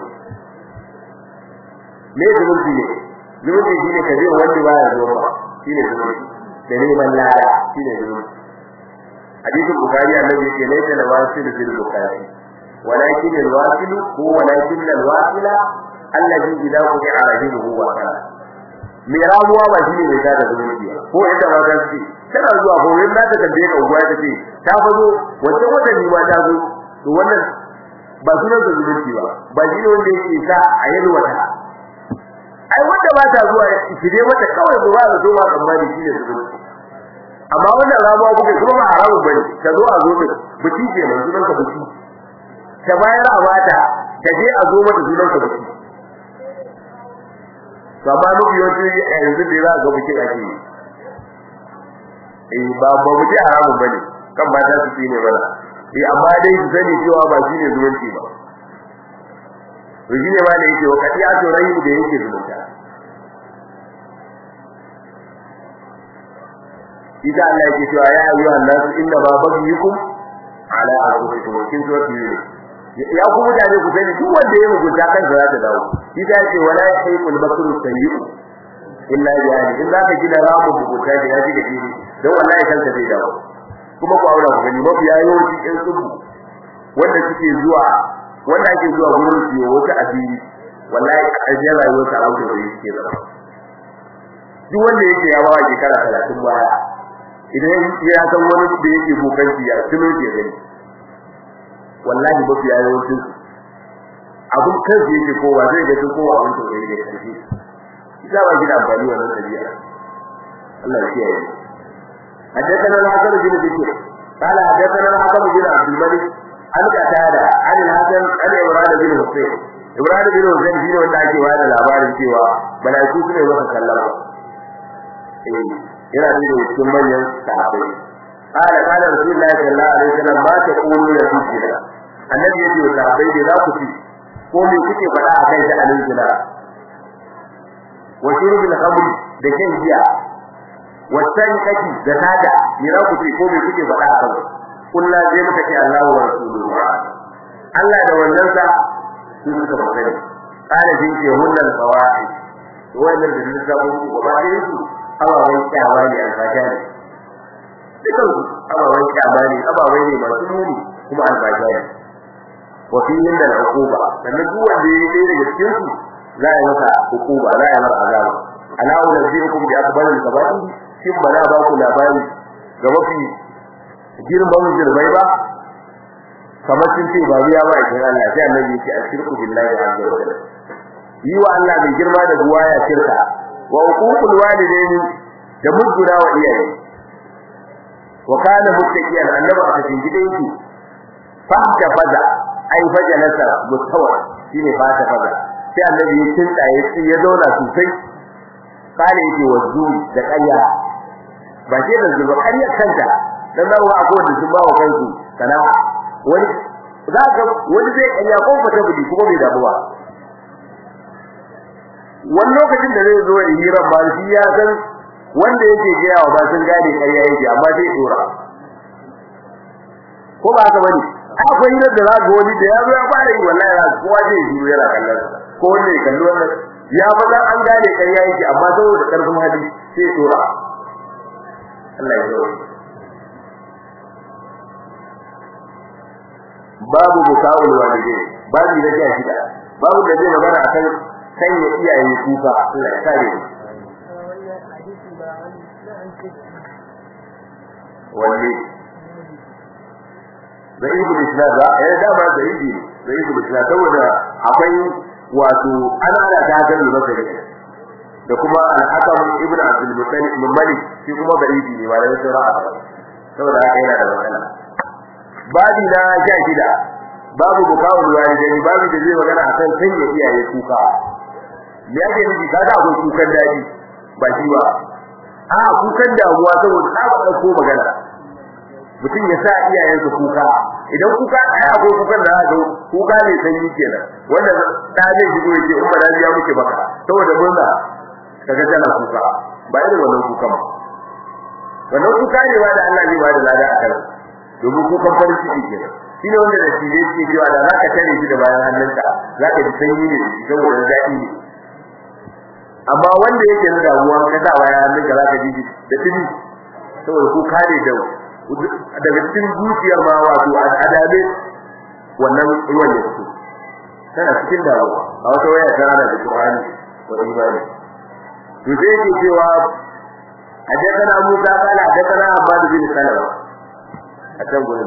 me zunubi ne zunubi shine kaje wanda baya zuwa shine zunubi da neman lada shine zunubi hadisin bukhari annabi yake laysa da wasil fil bukhari walakin al wasil huwa walakin al wasila alladhi idha quti'a rahimuhu wa kana me ramuwa ba shine mai tada zunubi ko inda ma ta ce tana zuwa ko in za ta tambaye ka uwa ta ce ta fazo wata wata ni ma ta zo to wannan ba sunan da zunubi ba ba shine wanda yake sa a yalwata ai wanda ba ta zuwa shirye mata kawai ba za zo ba tsammani shine zunubi amma wannan ramuwa kuke kuma ba haramun bane ta zo a zo din buci ke nan sunan ka buci ta bayar a bata ta je a zo mata sunan ka buci to amma nufi yawanci yanzu da za ga buci ake yi eh ba ba buci haramun bane kan ba ta su ne mana eh amma dai su sani cewa ba shine zumunci ba to shine ma da yake wakati a to rayu da yake zumunta ita Allah yake cewa ya ayyuha nasu inna ma baghyukum ala anfusikum kin so ki ya ku mutane ku sani duk wanda ya mugunta kan za ta dawo ita yake wala yaqul bakru sayyi illa bi'ali in zaka gina ramu mugunta da yaji da kiri dan wallahi kanka zai dawo kuma ku aura ku gani mafi yawanci in tsubu wanda suke zuwa wanda ake zuwa gurin su yi wata asiri wallahi a ƙarshen rayuwar sa auto da yake zama duk wanda yake ya bawa shekara 30 baya idan ya san wani da yake bokanci ya tuno ke gani wallahi ba su yayi wancin abun kansu yake kowa zai ga kowa abun to da yake kashi ita ba gida amfani wannan dabi'a Allah ya kiyaye حدثنا الحسن بن بكر قال حدثنا الحكم بن عبد الملك عن قتادة عن الحسن عن عمران بن حسين عمران بن حسين shine wanda ake wada labarin cewa malaiku sune masa sallama eh yana da cikin manyan sahabbai قال قال رسول الله صلى الله عليه وسلم ما تقولون في الجنة النبي يجي وصحابي da za ku ci ko me kuke faɗa akan shi a nan wa shurbil khamr da shan giya wa sankati da tada me za ku ci ko me kuke faɗa akan kullu zai muka ce Allahu wa rasuluhu Allah da wannan sa su suka faɗa kana jin ce hunnal fawaid wannan da su sabo ko ba dai su ababan kyawa ne alfasha ne dukan ababan kyama ne ababai ne masu muni kuma alfasha ne wa fi inda al-uquba sannan duk wanda ya yi daga cikin su za a yi masa uquba za a yi masa azaba ala unzirukum bi akbaril kaba'ir shin ba na ba ku labari ga mafi girman zirbai ba kamar sun ce ba biya ba idan Allah sai annabi yake ashirku billahi azza wa jalla yi wa Allah mai girma da ruwa ya shirka wa uququl walidaini da mujjura wa iyaye wa kana muttaqiyan annabi a cikin gidan shi fa ta faza ai faja nasa mutawa shine fa ta faza sai annabi ya tinta ya ci ya zauna sosai kana yake wazu da ƙarya ba ce da zuba ƙarya kanta dan zawo a ko da su ba wa kansu kana wani za ka wani zai ƙarya ko fata budi kuma bai damu ba wani lokacin da zai zo da hirar ba shi ya san wanda yake gaya wa ba sun gane ƙarya yake amma zai dora ko ba haka bane akwai hirar da za ga wani da ya zo ya fara yi wallahi za kowa zai yi yana kallon ko wanda ya kalli wannan ya faɗa an gane ƙarya yake amma saboda ƙarfin hali sai dora Allah ya zo babu buka'ul walidai babu da ya shida babu da zai magana akan sanya iyaye kuka Allah ya kare mu wanne da ibn islam ba eh da ba da ibn da ibn islam saboda akwai wato ana da gagar da masari da kuma al-hakam ibn abdul muttalib min malik shi kuma da ibn ne wala sai ra'a saboda haka yana da matsala babi na sha shida babu bukawul walidaini babu da zai magana akan sanya iyaye kuka me yake nufi kaga akwai kukan daji ba shi ba a kukan damuwa saboda ta ba ko magana mutum ya sa iyayensa kuka idan kuka ai akwai kukan da aka kuka ne sanyi kenan wanda da zai shigo ya ce umma da ya muke baka saboda murna kaga tana kuka ba irin wannan kuka ba wannan kuka ne ba da Allah zai ba da lada a kan domin kukan farin ciki kenan shine wanda da shi yake cewa da zaka tare shi da bayan hannunka zaka ji sanyi ne saboda daɗi ne amma wanda yake da damuwa ka sa bayan hannunka zaka ji da tuni saboda kuka ne da daga cikin zuciyar ma wato adabe wannan ruwan ya fito tana cikin damuwa a wata waya tana da Qur'ani wa imani to sai yake cewa حدثنا موسى قال حدثنا عباد بن سلمة أتم قلنا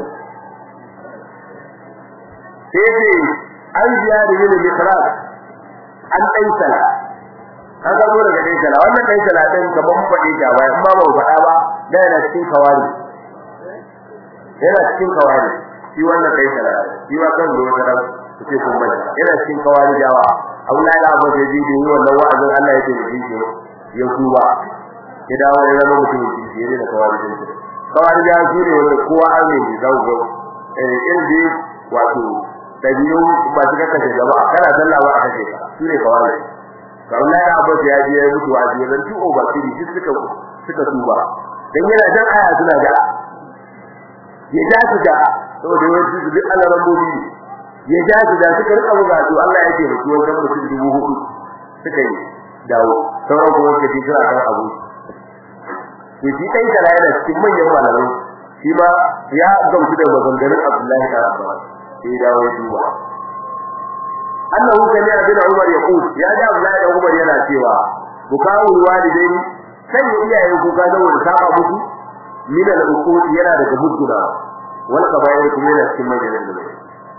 سيدي عن زياد بن مخراج عن أيسلة an gabo daga ɗaisala wannan ɗaisala ɗin gaban faɗi ta ba amma ba faɗa ba da yana cikin kawari yana cikin kawari shi wannan ɗaisala shi ma kan zuwa karam su ce kun bane yana cikin kawari jawa abu na da abu da ji da yi wannan wa'azin Allah ya ce da shi ya kuba ya dawo ya zama mutum ya ce da kawari din kawari ya su ne wanda kowa an ne da zago eh in dai wato dabi'u ba su kaka jama'a kana sallah ba a kace ka su ne kawari kawai ya abu ya je ya mutu a jiran tu o bakiri duk suka suka tuba dan yana dan aya suna ga ya ja su da saboda wani su duk Allah rambobi ya ja su da suka rika buga to Allah ya ce mutu wajen mutum dubu hudu suka yi dawo sauran kuma suka ji suna kan abu to shi kai kala yana cikin manyan malamai shi ma ya gamsu da maganganun Abdullahi da Abbas sai dawo ya duba annahu sami abin Umar ya qul ya ga Abdullahi da Umar yana cewa bukawu walidain sai iyaye kuka da wani saba musu min al-uqud yana daga mujuna wal qabair kuma yana cikin majalis da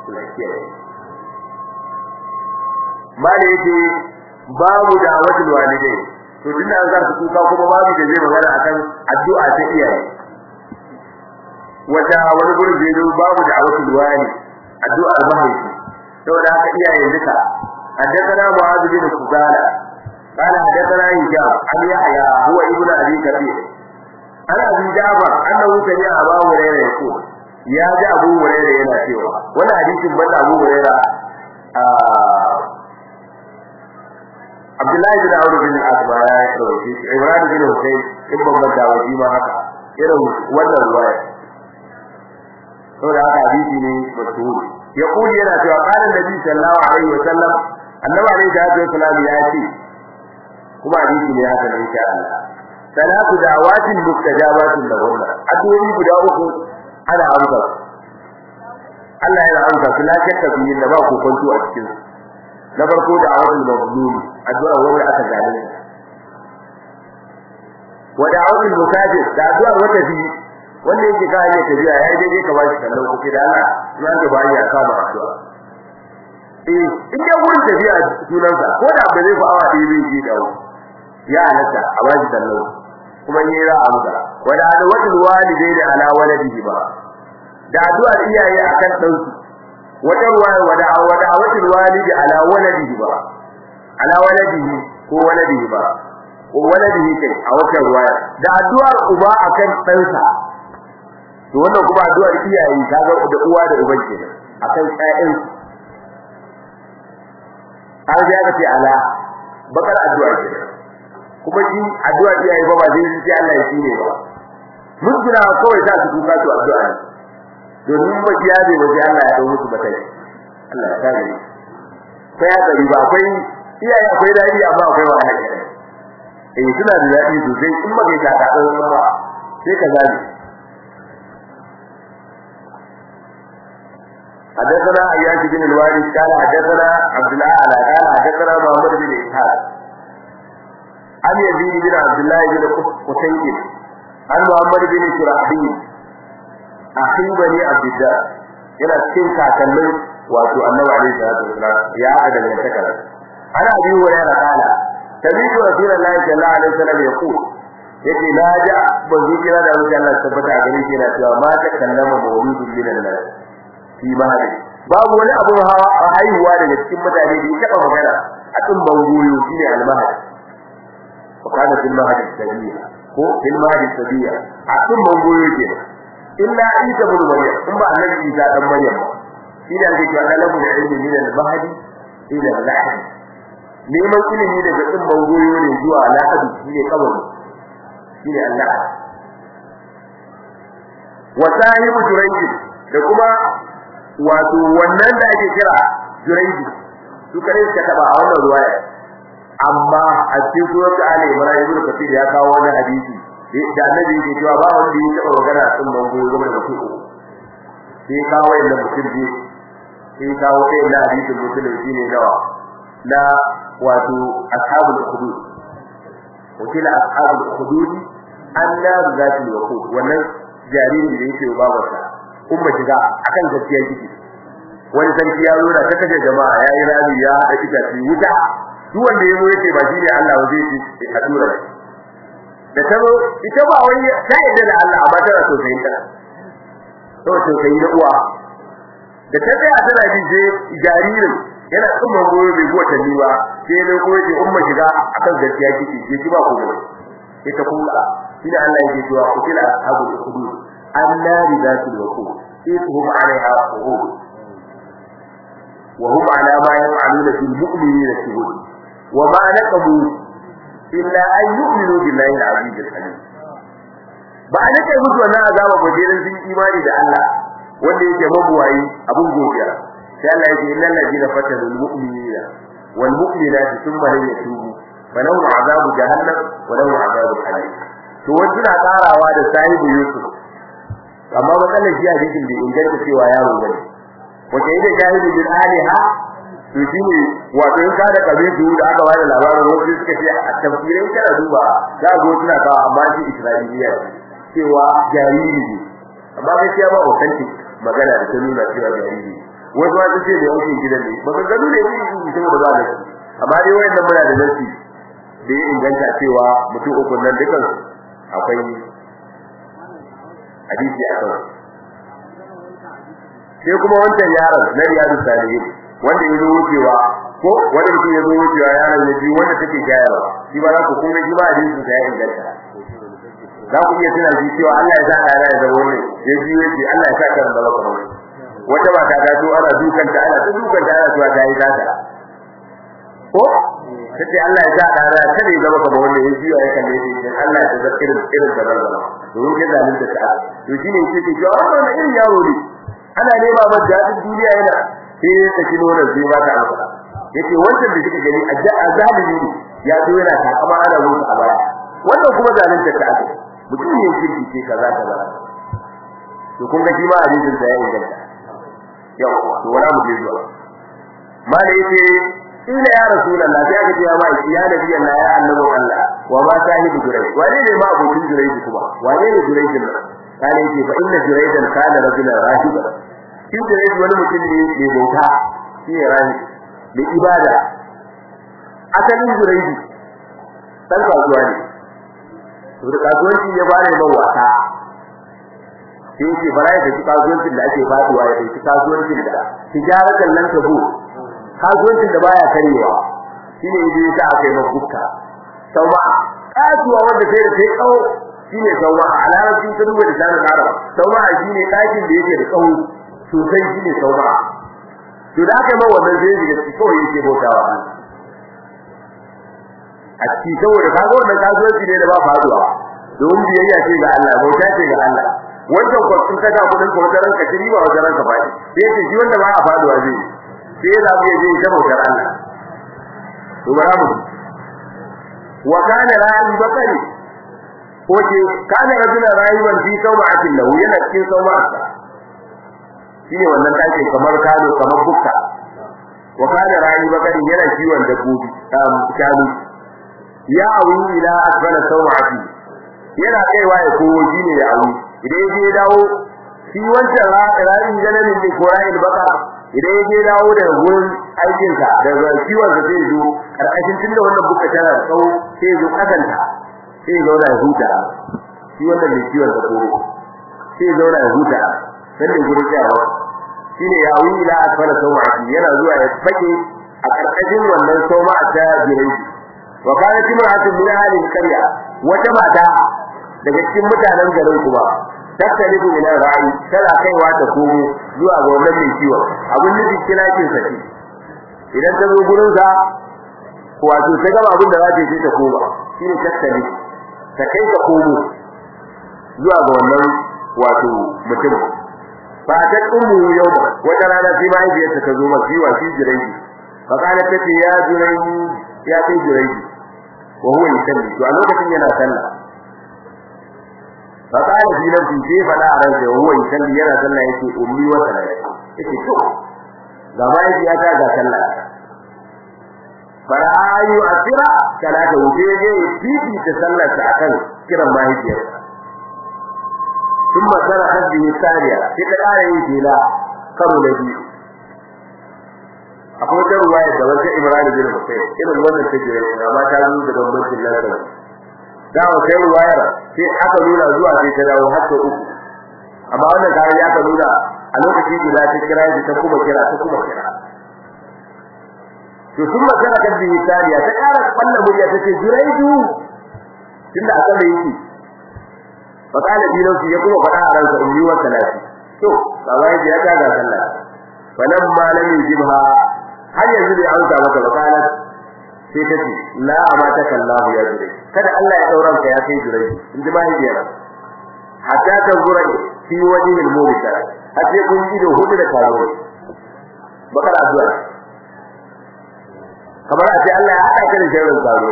mala yake babu da watul walidai to tunda an zarta kuka kuma babu da zai magana akan addu'a ta iyaye wata wani gurin da yazo babu da watul wali addu'a mahaifi saboda haka iyaye duka حدثنا معاذ بن فضالة قال حدثنا هشام عن يحيى هو ابن ابي كثير عن ابي جعفر انه سمع ابا هريره يقول يا جاء ابو هريره yana cewa wannan hadisin banda abu hurairah Abdullahi bin Amr bin Asma ya rawaye shi Ibrahim bin Hussein in babban dawaji ma haka irin wannan ruwaya saboda haka hadisi ne mashhur ya kuli yana cewa qala nabi sallallahu alaihi wa sallam annabi alaihi salatu wa sallam ya ce kuma hadisi ne haka ne insha Allah salatu da'awatin mustajabatin lahunna addu'o'i guda uku ana amsa Allah ya amsa su la shakka fi da ba ku kwanto a cikin su na farko da awal mazlum addu'a wanda aka zalunta wa da'awul mukafir da addu'a wata fi wanda yake ka hanyar tafiya yayi daidai ka bashi kallon kuke da Allah ya ga bani ya kama addu'a eh in dai wurin tafiya sunansa ko da ba zai fa awa ɗaya zai je dawo ya halatta a bashi kallon kuma in yi ra'a amsa wa da addu'atul walidaini ala waladihi ba da addu'ar iyaye akan ɗansu wata ruwaya wada wada watil walidi ala waladihi ba ala waladihi ko waladihi ba ko waladihi kai a wata ruwaya da addu'ar uba akan ɗansa to wannan kuma addu'ar iyaye kaga da uwa da uban kenan akan ƴaƴan har ya ce ala bakar addu'a kenan kuma shi addu'ar iyaye ba ba zai sai Allah ya shine ba mun jira kawai za su kuka su addu'a ne domin mabiya ne waje Allah ya dawo musu batai Allah ya kare sai ya gari ba akwai iyaye akwai dadi amma akwai wahala ke eh suna da dadi sosai in ba kai ta ta dan ba sai ka zabi حدثنا اياش بن الوالد قال حدثنا عبد الله على قال حدثنا محمد بن اسحاق عن يزيد بن عبد الله بن قتيب عن محمد بن شرحبيل akhi bani abdullah yana cikin kakannin wato annabi alaihi salatu wasallam ya hada da takara ana abi hurairah kala tabi'u rasulullahi sallallahu alaihi wasallam yaqul yace la ja banzu kira da wuce Allah tabbata gare shi yana cewa ma ta kallama mawludun min Allah fi mahadi babu wani abu hawa a haihuwa daga cikin mutane da ya taba magana a cikin bangoyo shine al-mahadi wa kana fil mahadi sabiya ko fil mahadi sabiya a cikin bangoyo kenan illa isa ibn maryam in ba annabi isa dan maryam shi ne ake cewa talabu da ilmi min al-mahdi ila al-lahd neman ilimi daga din bangoyo ne zuwa lahadi shi ne kabari shi ne Allah wa sahibu jurayj da kuma wato wannan da ake kira jurayj su kare suka taba a wannan ruwaya amma a cikin suratul ali imran ibn kathir ya kawo wani hadisi da annabi yake cewa ba wanda ya taba magana sun bango game da mutum sai kawo inda mutum ji sai kawo kai na hadisin mutum shine nawa na wato ashabul hudud wakila ashabul hudud annar zatul waqud wannan jariri da yake babarsa umma shiga akan gaskiya kike wani sarki ya zo da ta kace jama'a yayi rami ya hada itace wuta duk wanda yazo yake ba shine Allah wa zai ci a tura da taro ita ba wani ta yadda da Allah amma tana so sai ta to to sai da uwa da ta tsaya tana ji je jaririn yana tsumma goyo bai go ta ba sai ne ko yake umma shiga akan gaskiya kike je ki ba ku ne sai ta kula shine Allah yake cewa kutila ashabul hudud annari zatul waqud ithum alaiha qud wa hum ala ma yaf'aluna fil mu'minina shuhud wa ma naqamu illa an yu'minu billahi al-aziz al-halim ba a nake musu wannan azaba ba dai sun imani da Allah wanda yake mabuwayi abun godiya sai Allah yake innal ladina fatanu al-mu'minina wal mu'minati thumma lam yatubu falahum azabu jahannam wa lahum azabu halim to wanda na karawa da sahibu yusuf amma matsalar shi hadisin da inganta cewa yaro bane wace ida shahidu bil aliha to shine wato in ka da kabilu da aka bada labarin wasu suka ce a tafsirin kana duba za go suna kawo amma shi isra'iliya cewa jariri ne amma gaskiya ba authentic magana da ta nuna cewa jariri wasu ma ce da yake gidan ne baka gano ne yake yi saboda ba da amma dai wayannan muna da nasi da ya inganta cewa mutum uku nan dukan akwai hadisi a kan sai kuma wancan yaron na riyadu salihin wanda ya zo wucewa ko wanda mutum ya zo wucewa yaron ya ji wanda take shayarwa shi ba za ku kuma shi ba hadisin sa ya inganta za ku iya tuna shi cewa Allah ya sa ɗana ya zama wani ya ji ya ce Allah ya sa kan zama kamar wata mata ta zo ana dukan ta ana dukan ta ana cewa ta yi zata ko kace Allah ya sa ɗana kada ya zama kamar wanda ya ji ya kalle shi Allah ya sa irin irin da zama domin kai zalunta ta to shine yake cewa wannan irin yaro ne ana nema masa dadin duniya yana sai ya saki nonon sai ba ta amsa yace wannan da kike gani a zalimi ne ya zo yana takama ana rusa a baya wannan kuma zalunta ta ake mutum ne kirki ce kaza kaza to kun ga shi ma hadisin sa ya inganta yau to wala mu je zuwa mala yace ila ya rasulullah sai aka ce ya ma ya nabi Allah ya annabi Allah wa ma sahibu jurai wane ne ma abokin jurai kuma wane ne jurai din nan kana yace fa inna juraidan kana rajulan rahiba shi jurai wani mutum ne mai bauta shi ne rahi mai ibada asalin jurai dan kasuwa ne to da kasuwanci ya bare man wasa sai yake bara ya ci kasuwancin da ake faduwa ya ci kasuwancin da tijaratan nan ta bu kasuwancin da baya karewa shine yaje ta aka yi mabukka sauma kasuwa wanda sai da sai kawo shine sauma a larabci ta duba da sanin arab sauma shine dakin da yake da tsawo sosai shine sauma to da aka yi ma wannan zai ji da kawai yake bautawa a ciki saboda kaga wannan kasuwanci ne da ba faduwa don biyayya ce ga Allah bauta ce ga Allah wannan ko sun kaga kudin ko da ranka shiri ba wajen ranka ba sai ce shi wanda ba a faduwa zai sai za mu je da bautar Allah to bara mu wa kana ra'i bakari ko ce kana rajula rayuwan fi sawma'atin lahu yana cikin sawma'ata shine wannan take kamar kado kamar bukka wa kana ra'i bakari yana kiwon dabbobi shanu ya awu ila asfala sawati yana kaiwa ya kowo shine ya awu idan ya dawo shi wancan ra'ayin janamin ne ko ra'ayin baka idan ya dawo daga gurin aikin sa daga kiwon sa sai zo karkashin tunda wannan buka tana tsawo sai zo kasanta sai zo da huta shi wannan ne kiwon sa kowo sai zo da huta dan da gurin yawa shine ya awu ila asfala sawati yana zuwa ya fake a karkashin wannan sauma ta jirai wa kanat imra'atun min ahli al-qarya wata mata daga cikin mutanen garin kuma tattalibu ila ra'i tana kaiwa ta komo zuwa ga wannan mai ciwo abin nufi kina kin saki idan ta zo gurin sa wato ta gaba abin da za ta yi ta koma shine tattali ta kai ta komo zuwa ga wannan wato mutum ba ta ummu yau wata rana sai mahaifiyarta ta zo masa wa shi jirai fa kana tace ya jirai ya kai jirai wa huwa yusalli to a lokacin yana sallah fa qala fi nafsi sai fada a ransa wa huwa yusalli yana sallah yake ummi wa sallah yake to ga mai ya ta ga sallah farayu asira salata wuce je fifi ta sallar ta akan kiran mahaifiyar ثم صرخت به الثانية في الآية إلى كرو نبي akwai ta ruwaya da wata Ibrahim bin Husayn irin wannan take da amma ta zo daga bambancin lafiya da wata ruwayar sai aka nuna zuwa sai ta dawo har ta uku amma wannan kare ya ka nuna a lokacin da ta kira shi ta kuma kira ta kuma kira to sun magana kan bi tariya ta kara kwalla murya ta ce juraidu tunda aka da yake fa kana bi lauki ya kuma fada a ransa ummi wa salati to kawai ya ta ga sallah falamma lam yujibha har yanzu bai amsa maka ba kana sai ta ce la amata kallahu ya jure kada Allah ya dauran ka ya kai jure in ji mahaifiyar hatta ta zura fi wajhil mubtar hatta kun ido hudu da karo bakar addu'a kamar a ce Allah ya hada ka da sharrin karo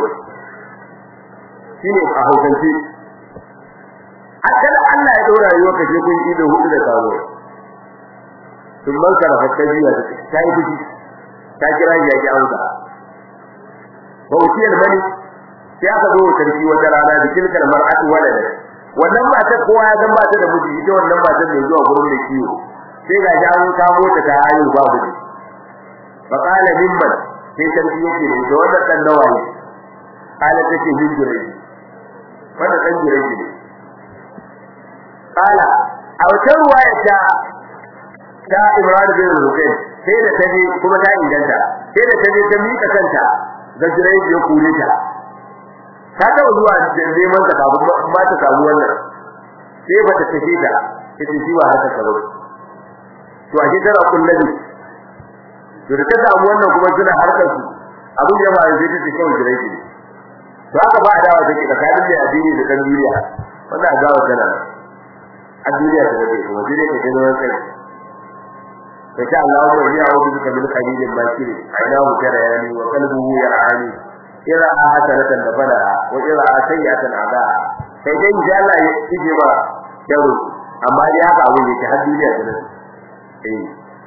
shine a hausance hatta Allah ya daura rayuwar ka sai kun ido hudu da karo sun manka da fakkajiya ta yi fushi ta kira ya ki auza bauti al-malik sai aka zo sarki wata rana da kilkal mar'atu walada wannan mata kowa ya san ba ta da miji ita wannan mata mai zuwa gurin da kiyo sai ga jawo kamo ta ta hayu babu ne fa qala mimman sai sarki yake ne da wannan dan nawaye ala take hijira wanda dan jira ne qala a wata ruwaya ta ta Imran bin Rukayn sai da taje kuma ta inganta sai da taje ta mika kanta ga jirai ya kure ta ta ta zuwa da neman ta kafin ba ta samu wannan sai ba ta tafi ta ita shi ba haka karo to a gidan kullabi to da ta samu wannan kuma suna harkar su abin da ya ba zai tafi kawai jirai ne to haka ba adawa take tsakanin da addini da kan duniya wannan adawa tana a duniya ta take kuma duniya ta gani wannan فشاء الله أن يعوذ بك من خليل باكر عيناه ترياني وقلبه يرعاني إذا حسنة دفنها وإذا سيئة عذاها sai dai insha Allah ya ije ba yaro amma dai haka abin yake har duniya ta nan eh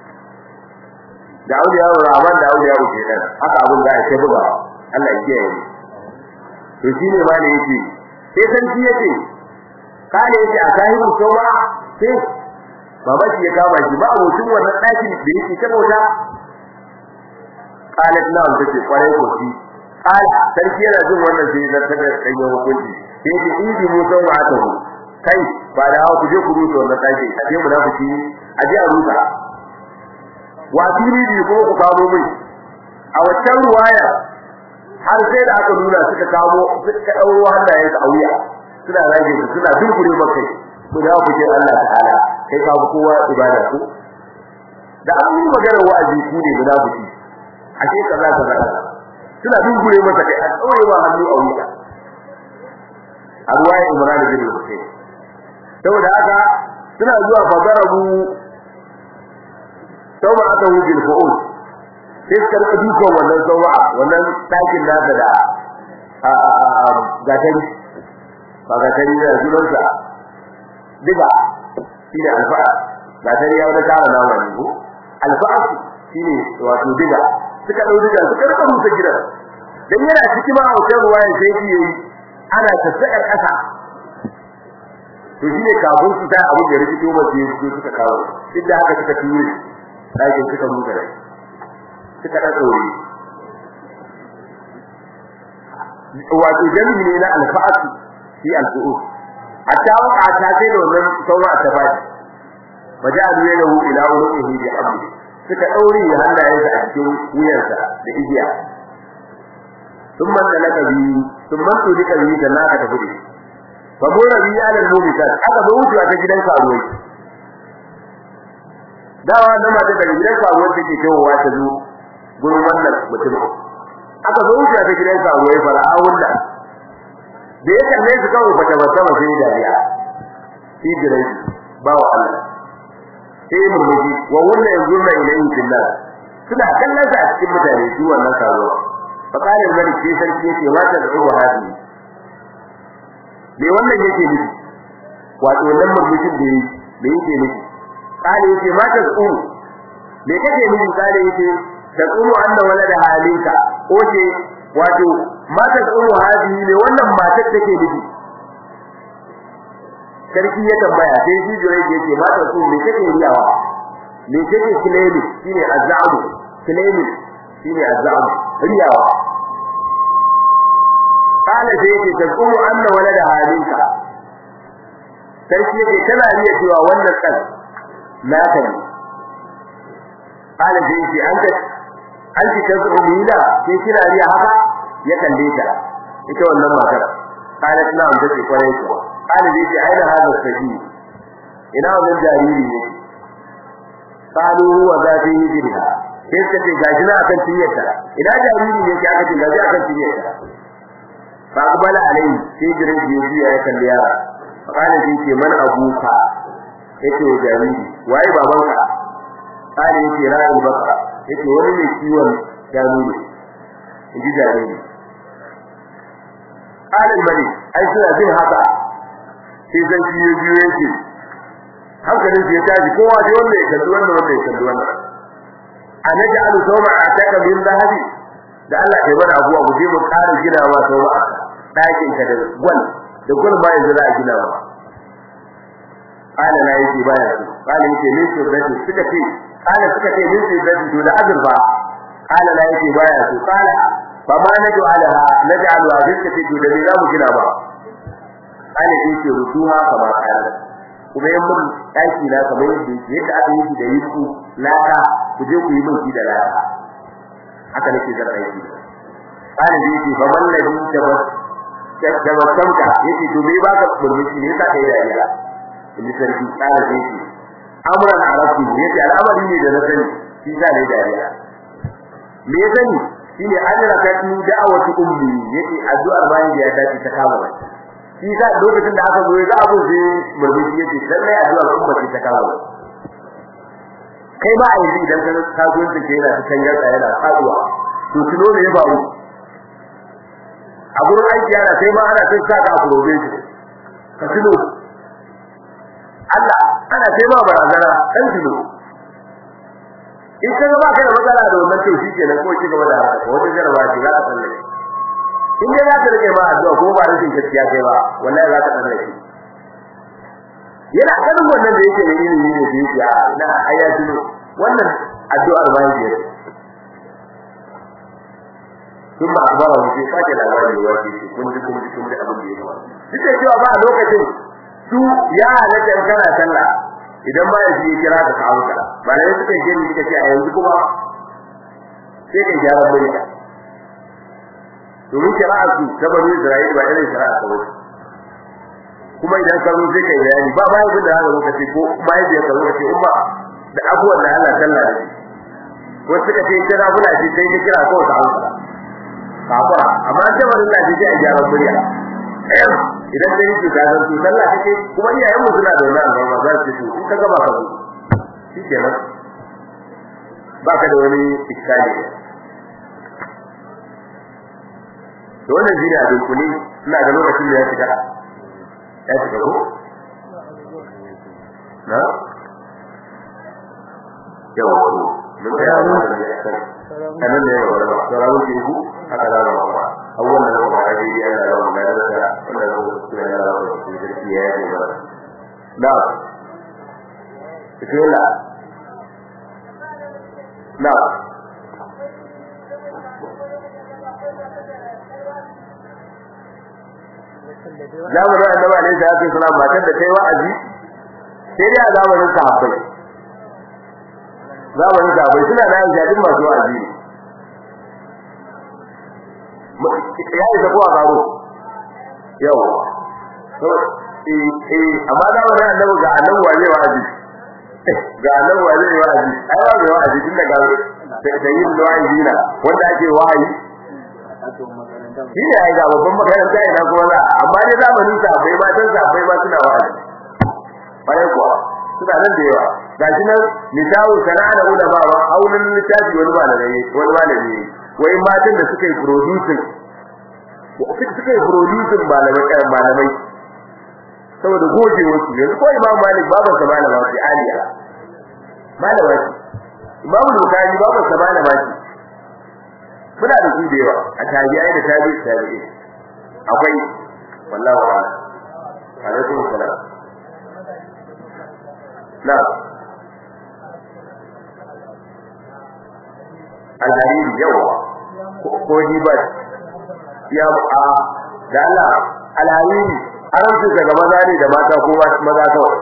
da aure yaro Rahman da aure yaro kenan haka abin da ake buga Allah ya kiyaye to shine ma ne yake sai san shi yake kale yake a sahibu sawa sai baba shi ya kama shi ba abokin wannan daki da yake ta bauta qalat na wanda ce kwarai ko shi qala sarki yana jin wannan sai da ta kai ya hukunci sai ji idi mu san ma ta kai ba da hawa ku je ku rusa wannan daki a je munafiki a je a rusa wa fili bi ko ku kawo mai a waccan ruwaya har sai da aka nuna suka kawo suka dauro hannayen su a wuya suna rage su suna dubure makai ku da ku ce Allah ta'ala kai ka fi kowa ibada ku da an yi magana wa'azi ku ne guda ku ci a ce kaza kaza suna dubure masa kai a tsawaye ba hannu a wuya a ruwaya Imran bin Hussein saboda haka suna zuwa fadarabu sauma aka wujin fa'ul sai suka rika dukan wannan sauma wannan ɗakin nasa da gatari ba gatari da sunansa diga shine alfa'a gatari ya wani kara nama ne ko alfa'a shine wato diga suka dau diga suka rika rusa gidan dan yana ciki ma hoton ruwaya sai yi yayi ana tafiya kasa to shine kafin su ta abu da rikito ba sai su suka kawo duk da haka suka ture dakin suka rusa rai suka da tsori wato jami'i ne na alfa'atu fi alfu'us hatta waka ta sai da wannan saura ta baki wajalu yadahu ila ulqihi bi hamdi suka daure hannayensa a cikin wuyarsa da igiya thumma talaka bi thumma tulika bi da naka ta fudi fa mura bi ala al-mu'minat aka zo wucewa ta gidan karuwai dawa da mata daga gidan karuwai take tawowa ta zo gurin wannan mutum aka zo wucewa ta gidan karuwai fara'awun da da ya kalle su kawai bata bata ba sai dariya shi dirai ba wa Allah sai murmushi wa walla yanzurna ilayhi billah suna kallon sa a cikin mutane su wannan karo fa kana malik sai sarki yake mata da uwa hadi me wannan yake nufi wato wannan murmushin da yake da yake nufi kana yake mata da uwa me kake nufi kana yake da kuma anna walada halinka oke wato matar ummu hadi ne wannan matar take nufi sarki ya tambaya sai shi jure yake matar su me take riyawa me take kilemi shine azamu kilemi shine azamu riyawa kana sai yake tazumu anna walada halinka sarki yake tana riya cewa wannan kan naka ne kana sai yake an ta an ci tazumu da sai kina riya haka ya kalle ta ita wannan matar qalat na an tace kwarai ko qala dai ce aina hada sabi ina wannan jariri ne qalu huwa zati hijriha sai ta ce gashi na akan tiyarta ina jariri ne ke aka ce gashi akan tiyarta fa qabala alai sai jirin jiya ya kalle yara qala dai ce man abuka yace jariri waye babanka qala yace ra'ul baka yace wani ne kiwon shanu ne inji jariri alal malik ai suna jin haka sai zan kiyo biyo yake hankalin ya tashi kowa sai wanda ya kalli wannan wanda ya kalli wannan anaja alu sawma ataka min zahabi da Allah ya bada abuwa mu je mu ƙara gina ma sawma dakin ka da gwal da gwal ma yanzu za a gina ma ala na yake baya su kala yake min sirrati suka ce kala suka ce min sirrati to da azurfa kala la yake baya so kala fa ma naj'alaha naj'alu hadhihi fi to da me za mu gina ba kala yake rutuha kama kala kuma yan mun daki na kamar yadda yake yadda aka yi da yiku laka ku je ku yi min shi da laka haka nake zan aiki kala yake fa man ladhi tabas tabassamka yake to me baka murmushi ne yasa kai dariya in sarki kala yake amran arabi yace al'amari ne da na sani shi sa ne dariya me ya sani shine ajraka tu da'awatu ummi yace addu'ar bayan da ya dace ta kama ba shi sa lokacin da aka zo ga abu sai murmushi yace lallai addu'ar umma ce ta kama ba kai ba a yi idan ka ka zo da ke yana cikin yarda yana faduwa to tuno ne ya faru a gurin aiki yana sai ma ana sai saka a probation ka tuno Allah ana sai ma barazana dan tuno in ka ba ka da matsala da wannan to shikenan ko ki gaba da haka wata jaraba ce za ka tsalle in dai za ka rike ma addu'a ko ba rashin gaskiya kai ba wallahi za ka tsalle shi yana ganin wannan da yake da ilimi ne da yake a ina ayatu wannan addu'ar bayan da yake kuma akbara mu sai sake labari wa ce kun ji kun ji kun ji abin da yake duk da cewa ba a lokacin su ya halatta kana sallah idan ba ya ji kira ka kawo ka ba ne suka je ni suka ce a yanzu kuma sai ka gyara murya domin kira'a su ta bani Isra'ila ba irin kira'a ta wuce kuma idan ka zo sai kai bayani ba ba yadda haka lokaci ko ba yadda ka lokaci umma da abuwan da Allah sallah da shi ko suka ce kira kula shi sai ka kira ko ta hausa kafara amma ta bani Allah shi a gyara murya idan dai yake da zan to sallah kake kuma iyayen mu suna da wannan amma za su ce in ka gaba ka zo shikenan baka da wani iskali to wannan jira da kuni ina da lokacin da ya fita ya fita ko na yawa ko mun ga yawa kanan ne yawa da sauran ku haka da ba awwal da ba da yi ana da wannan da da wannan da su ne da su da ya yi ba da bismillah na zamanin annabi alaihi salatu wasalam matar da kai wa'azi sai dai a zamanin sahabbai zamanin sahabbai suna da aisha duk masu wa'azi ya yi zabuwa garo yawa eh eh amma zamanin annabi ga annabi wazai wa'azi ga annabi wazai wa'azi ai ba mai wa'azi tun daga da yin wa'azi na wanda ake wa'azi shi ne ai ga babban makaranta ina kuma za amma dai zamanin sa bai ma dan sa bai ma suna wa'azi bare kuwa suna nan da yawa gashi nan misalu sana'a da ulama ba aulun littafi wani malami wani malami wai matan da suka yi producing suka yi producing malamai kan malamai saboda goje wasu yanzu ko imam malik baban sa malama ce aliya malama ce imam bukhari baban sa malama ce muna da su da yawa a tabi'ai da tabi'i tabi'i akwai wallahi wa alaikum salam na alhariri yawa ko ni ba ya a da Allah alhariri an su daga maza ne da mata ko maza kawai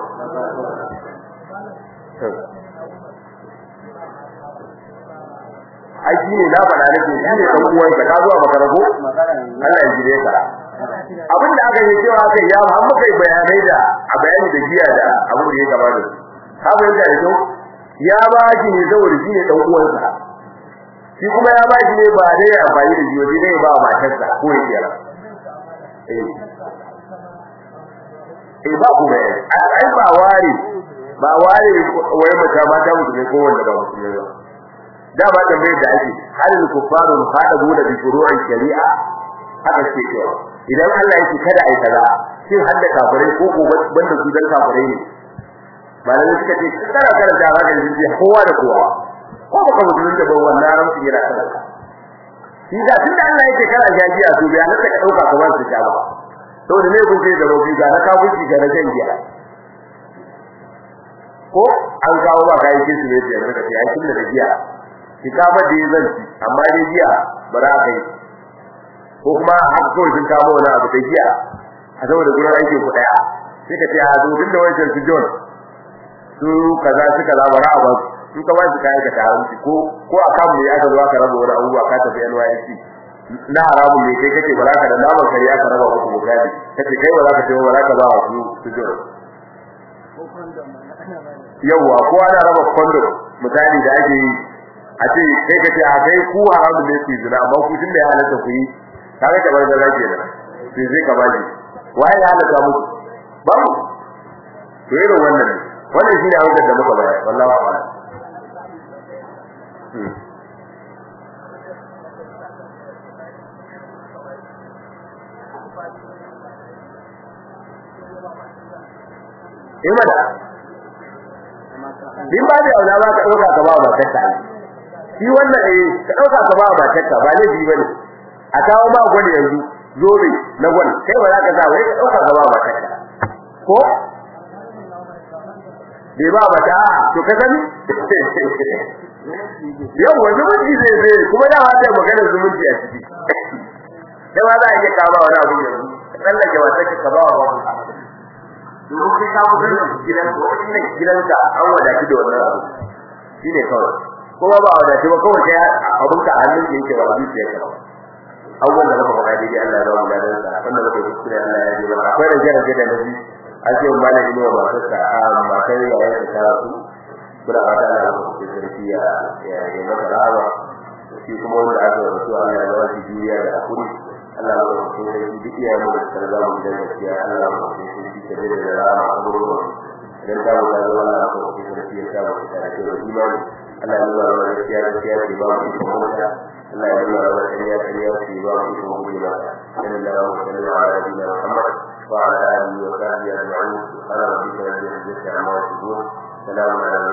ai shi ne na faɗa nake shi ne dan uwan ka zuwa makarabo Allah ya jire ka abin da aka yi cewa kai ya har muka yi bayanai da a bayani da giya da abin da ya gaba da ka bayyana da kyau ya ba shi ne saboda shi ne dan uwan sa shi kuma ya ba shi ne ba dai amfani da jiyo dai ba matarsa ko ya kira eh eh ba ku bai ai ba ware ba ware wai mata mata mutum ko wanda ba mutum ba da ba tambayar da ake halin kufaru hadabu da bi furu'in shari'a haka ce cewa idan Allah yake kada ai kaza shin hadda kafirai ko ko banda su dan kafirai ne malamai suka ce kana karanta ba da jinji kowa da kowa ko baka mutum da ban wannan ran su yana kana shi da tunda Allah yake kana jajiya to bai halatta ka dauka kamar su ta ba saboda ne kun ce da robi ga na kafuci ga na jangiya ko an kawo ba kai kin ne sai yanzu ka ce ai kin da giya ki ka ba da zan ci amma dai giya ba za ka yi ko kuma haka kawai sun kawo wani abu da giya a saboda gurin aikin ku daya sai ka ce a zo tun da wancan su John su kaza su kaza bara a ba su ka ba su kai ka taranci ko ko a kan mu ya ka zo aka raba wani abubuwa ka tafi NYC na haramun ne kai kace ba za ka da naman kare aka raba muku bukari kace kai ba za ka ce ba za ka ba su su John yawa ko ana raba kondo misali da ake yi a ce kai kace a kai ku haramun ne ku zina amma ku tunda ya halatta ku yi kaga da bar da zake da sai zai ka baji waye ya halatta muku ba mu to irin wannan ne wannan shine abin da muka bayar wallahi a'lam eh mana din ba da aula ba ka dauka ka ba ba ta shi wannan eh ka dauka ka ba ba ta ba ne bi bane a kawo ma gwani yanzu zobe na gwani kai ba za ka sa wai ka dauka ka ba ba ta ko bai ba ba ta to ka sani yau wani zumunci zai zai kuma da wata maganar zumunci a ciki da ba za a iya kawo wani abu yanzu ka tsallake wata ka ba wa babu domin kai ka fitar da gidan ko inda gidanka an wadatu da wannan abu shine kawai kuma ba wadatu ba kawai kai abun ka hannun ka yake ba zuciya ka abubuwan da muka faɗa daidai Allah ya ba mu ladan sa wanda muka yi kuskure Allah ya ji mana akwai rage rage da nabi an ce malami ne wa matarsa a matar yayin da ta rasu muna fata Allah ya mutu sarki ya ya mata rawa shi kuma wanda aka rasu Allah ya ba shi juriya da hakuri Allah ya mutu sarki duk iyayen mu da sarzamu gidan gaskiya Allah ya mutu sarki da da rama abubuwa dan ta mu da Allah ko ki sarki ya sa mu da ke da imani Allah ya nuna wa gaskiya gaskiya ce ba mu ko mota Allah ya nuna wa gaskiya gaskiya ce ba mu ko mota inna lillahi wa inna ilaihi raji'un Muhammad wa ala alihi wa sahbihi ajma'in subhana rabbika rabbil izzati amma yasifun salamun ala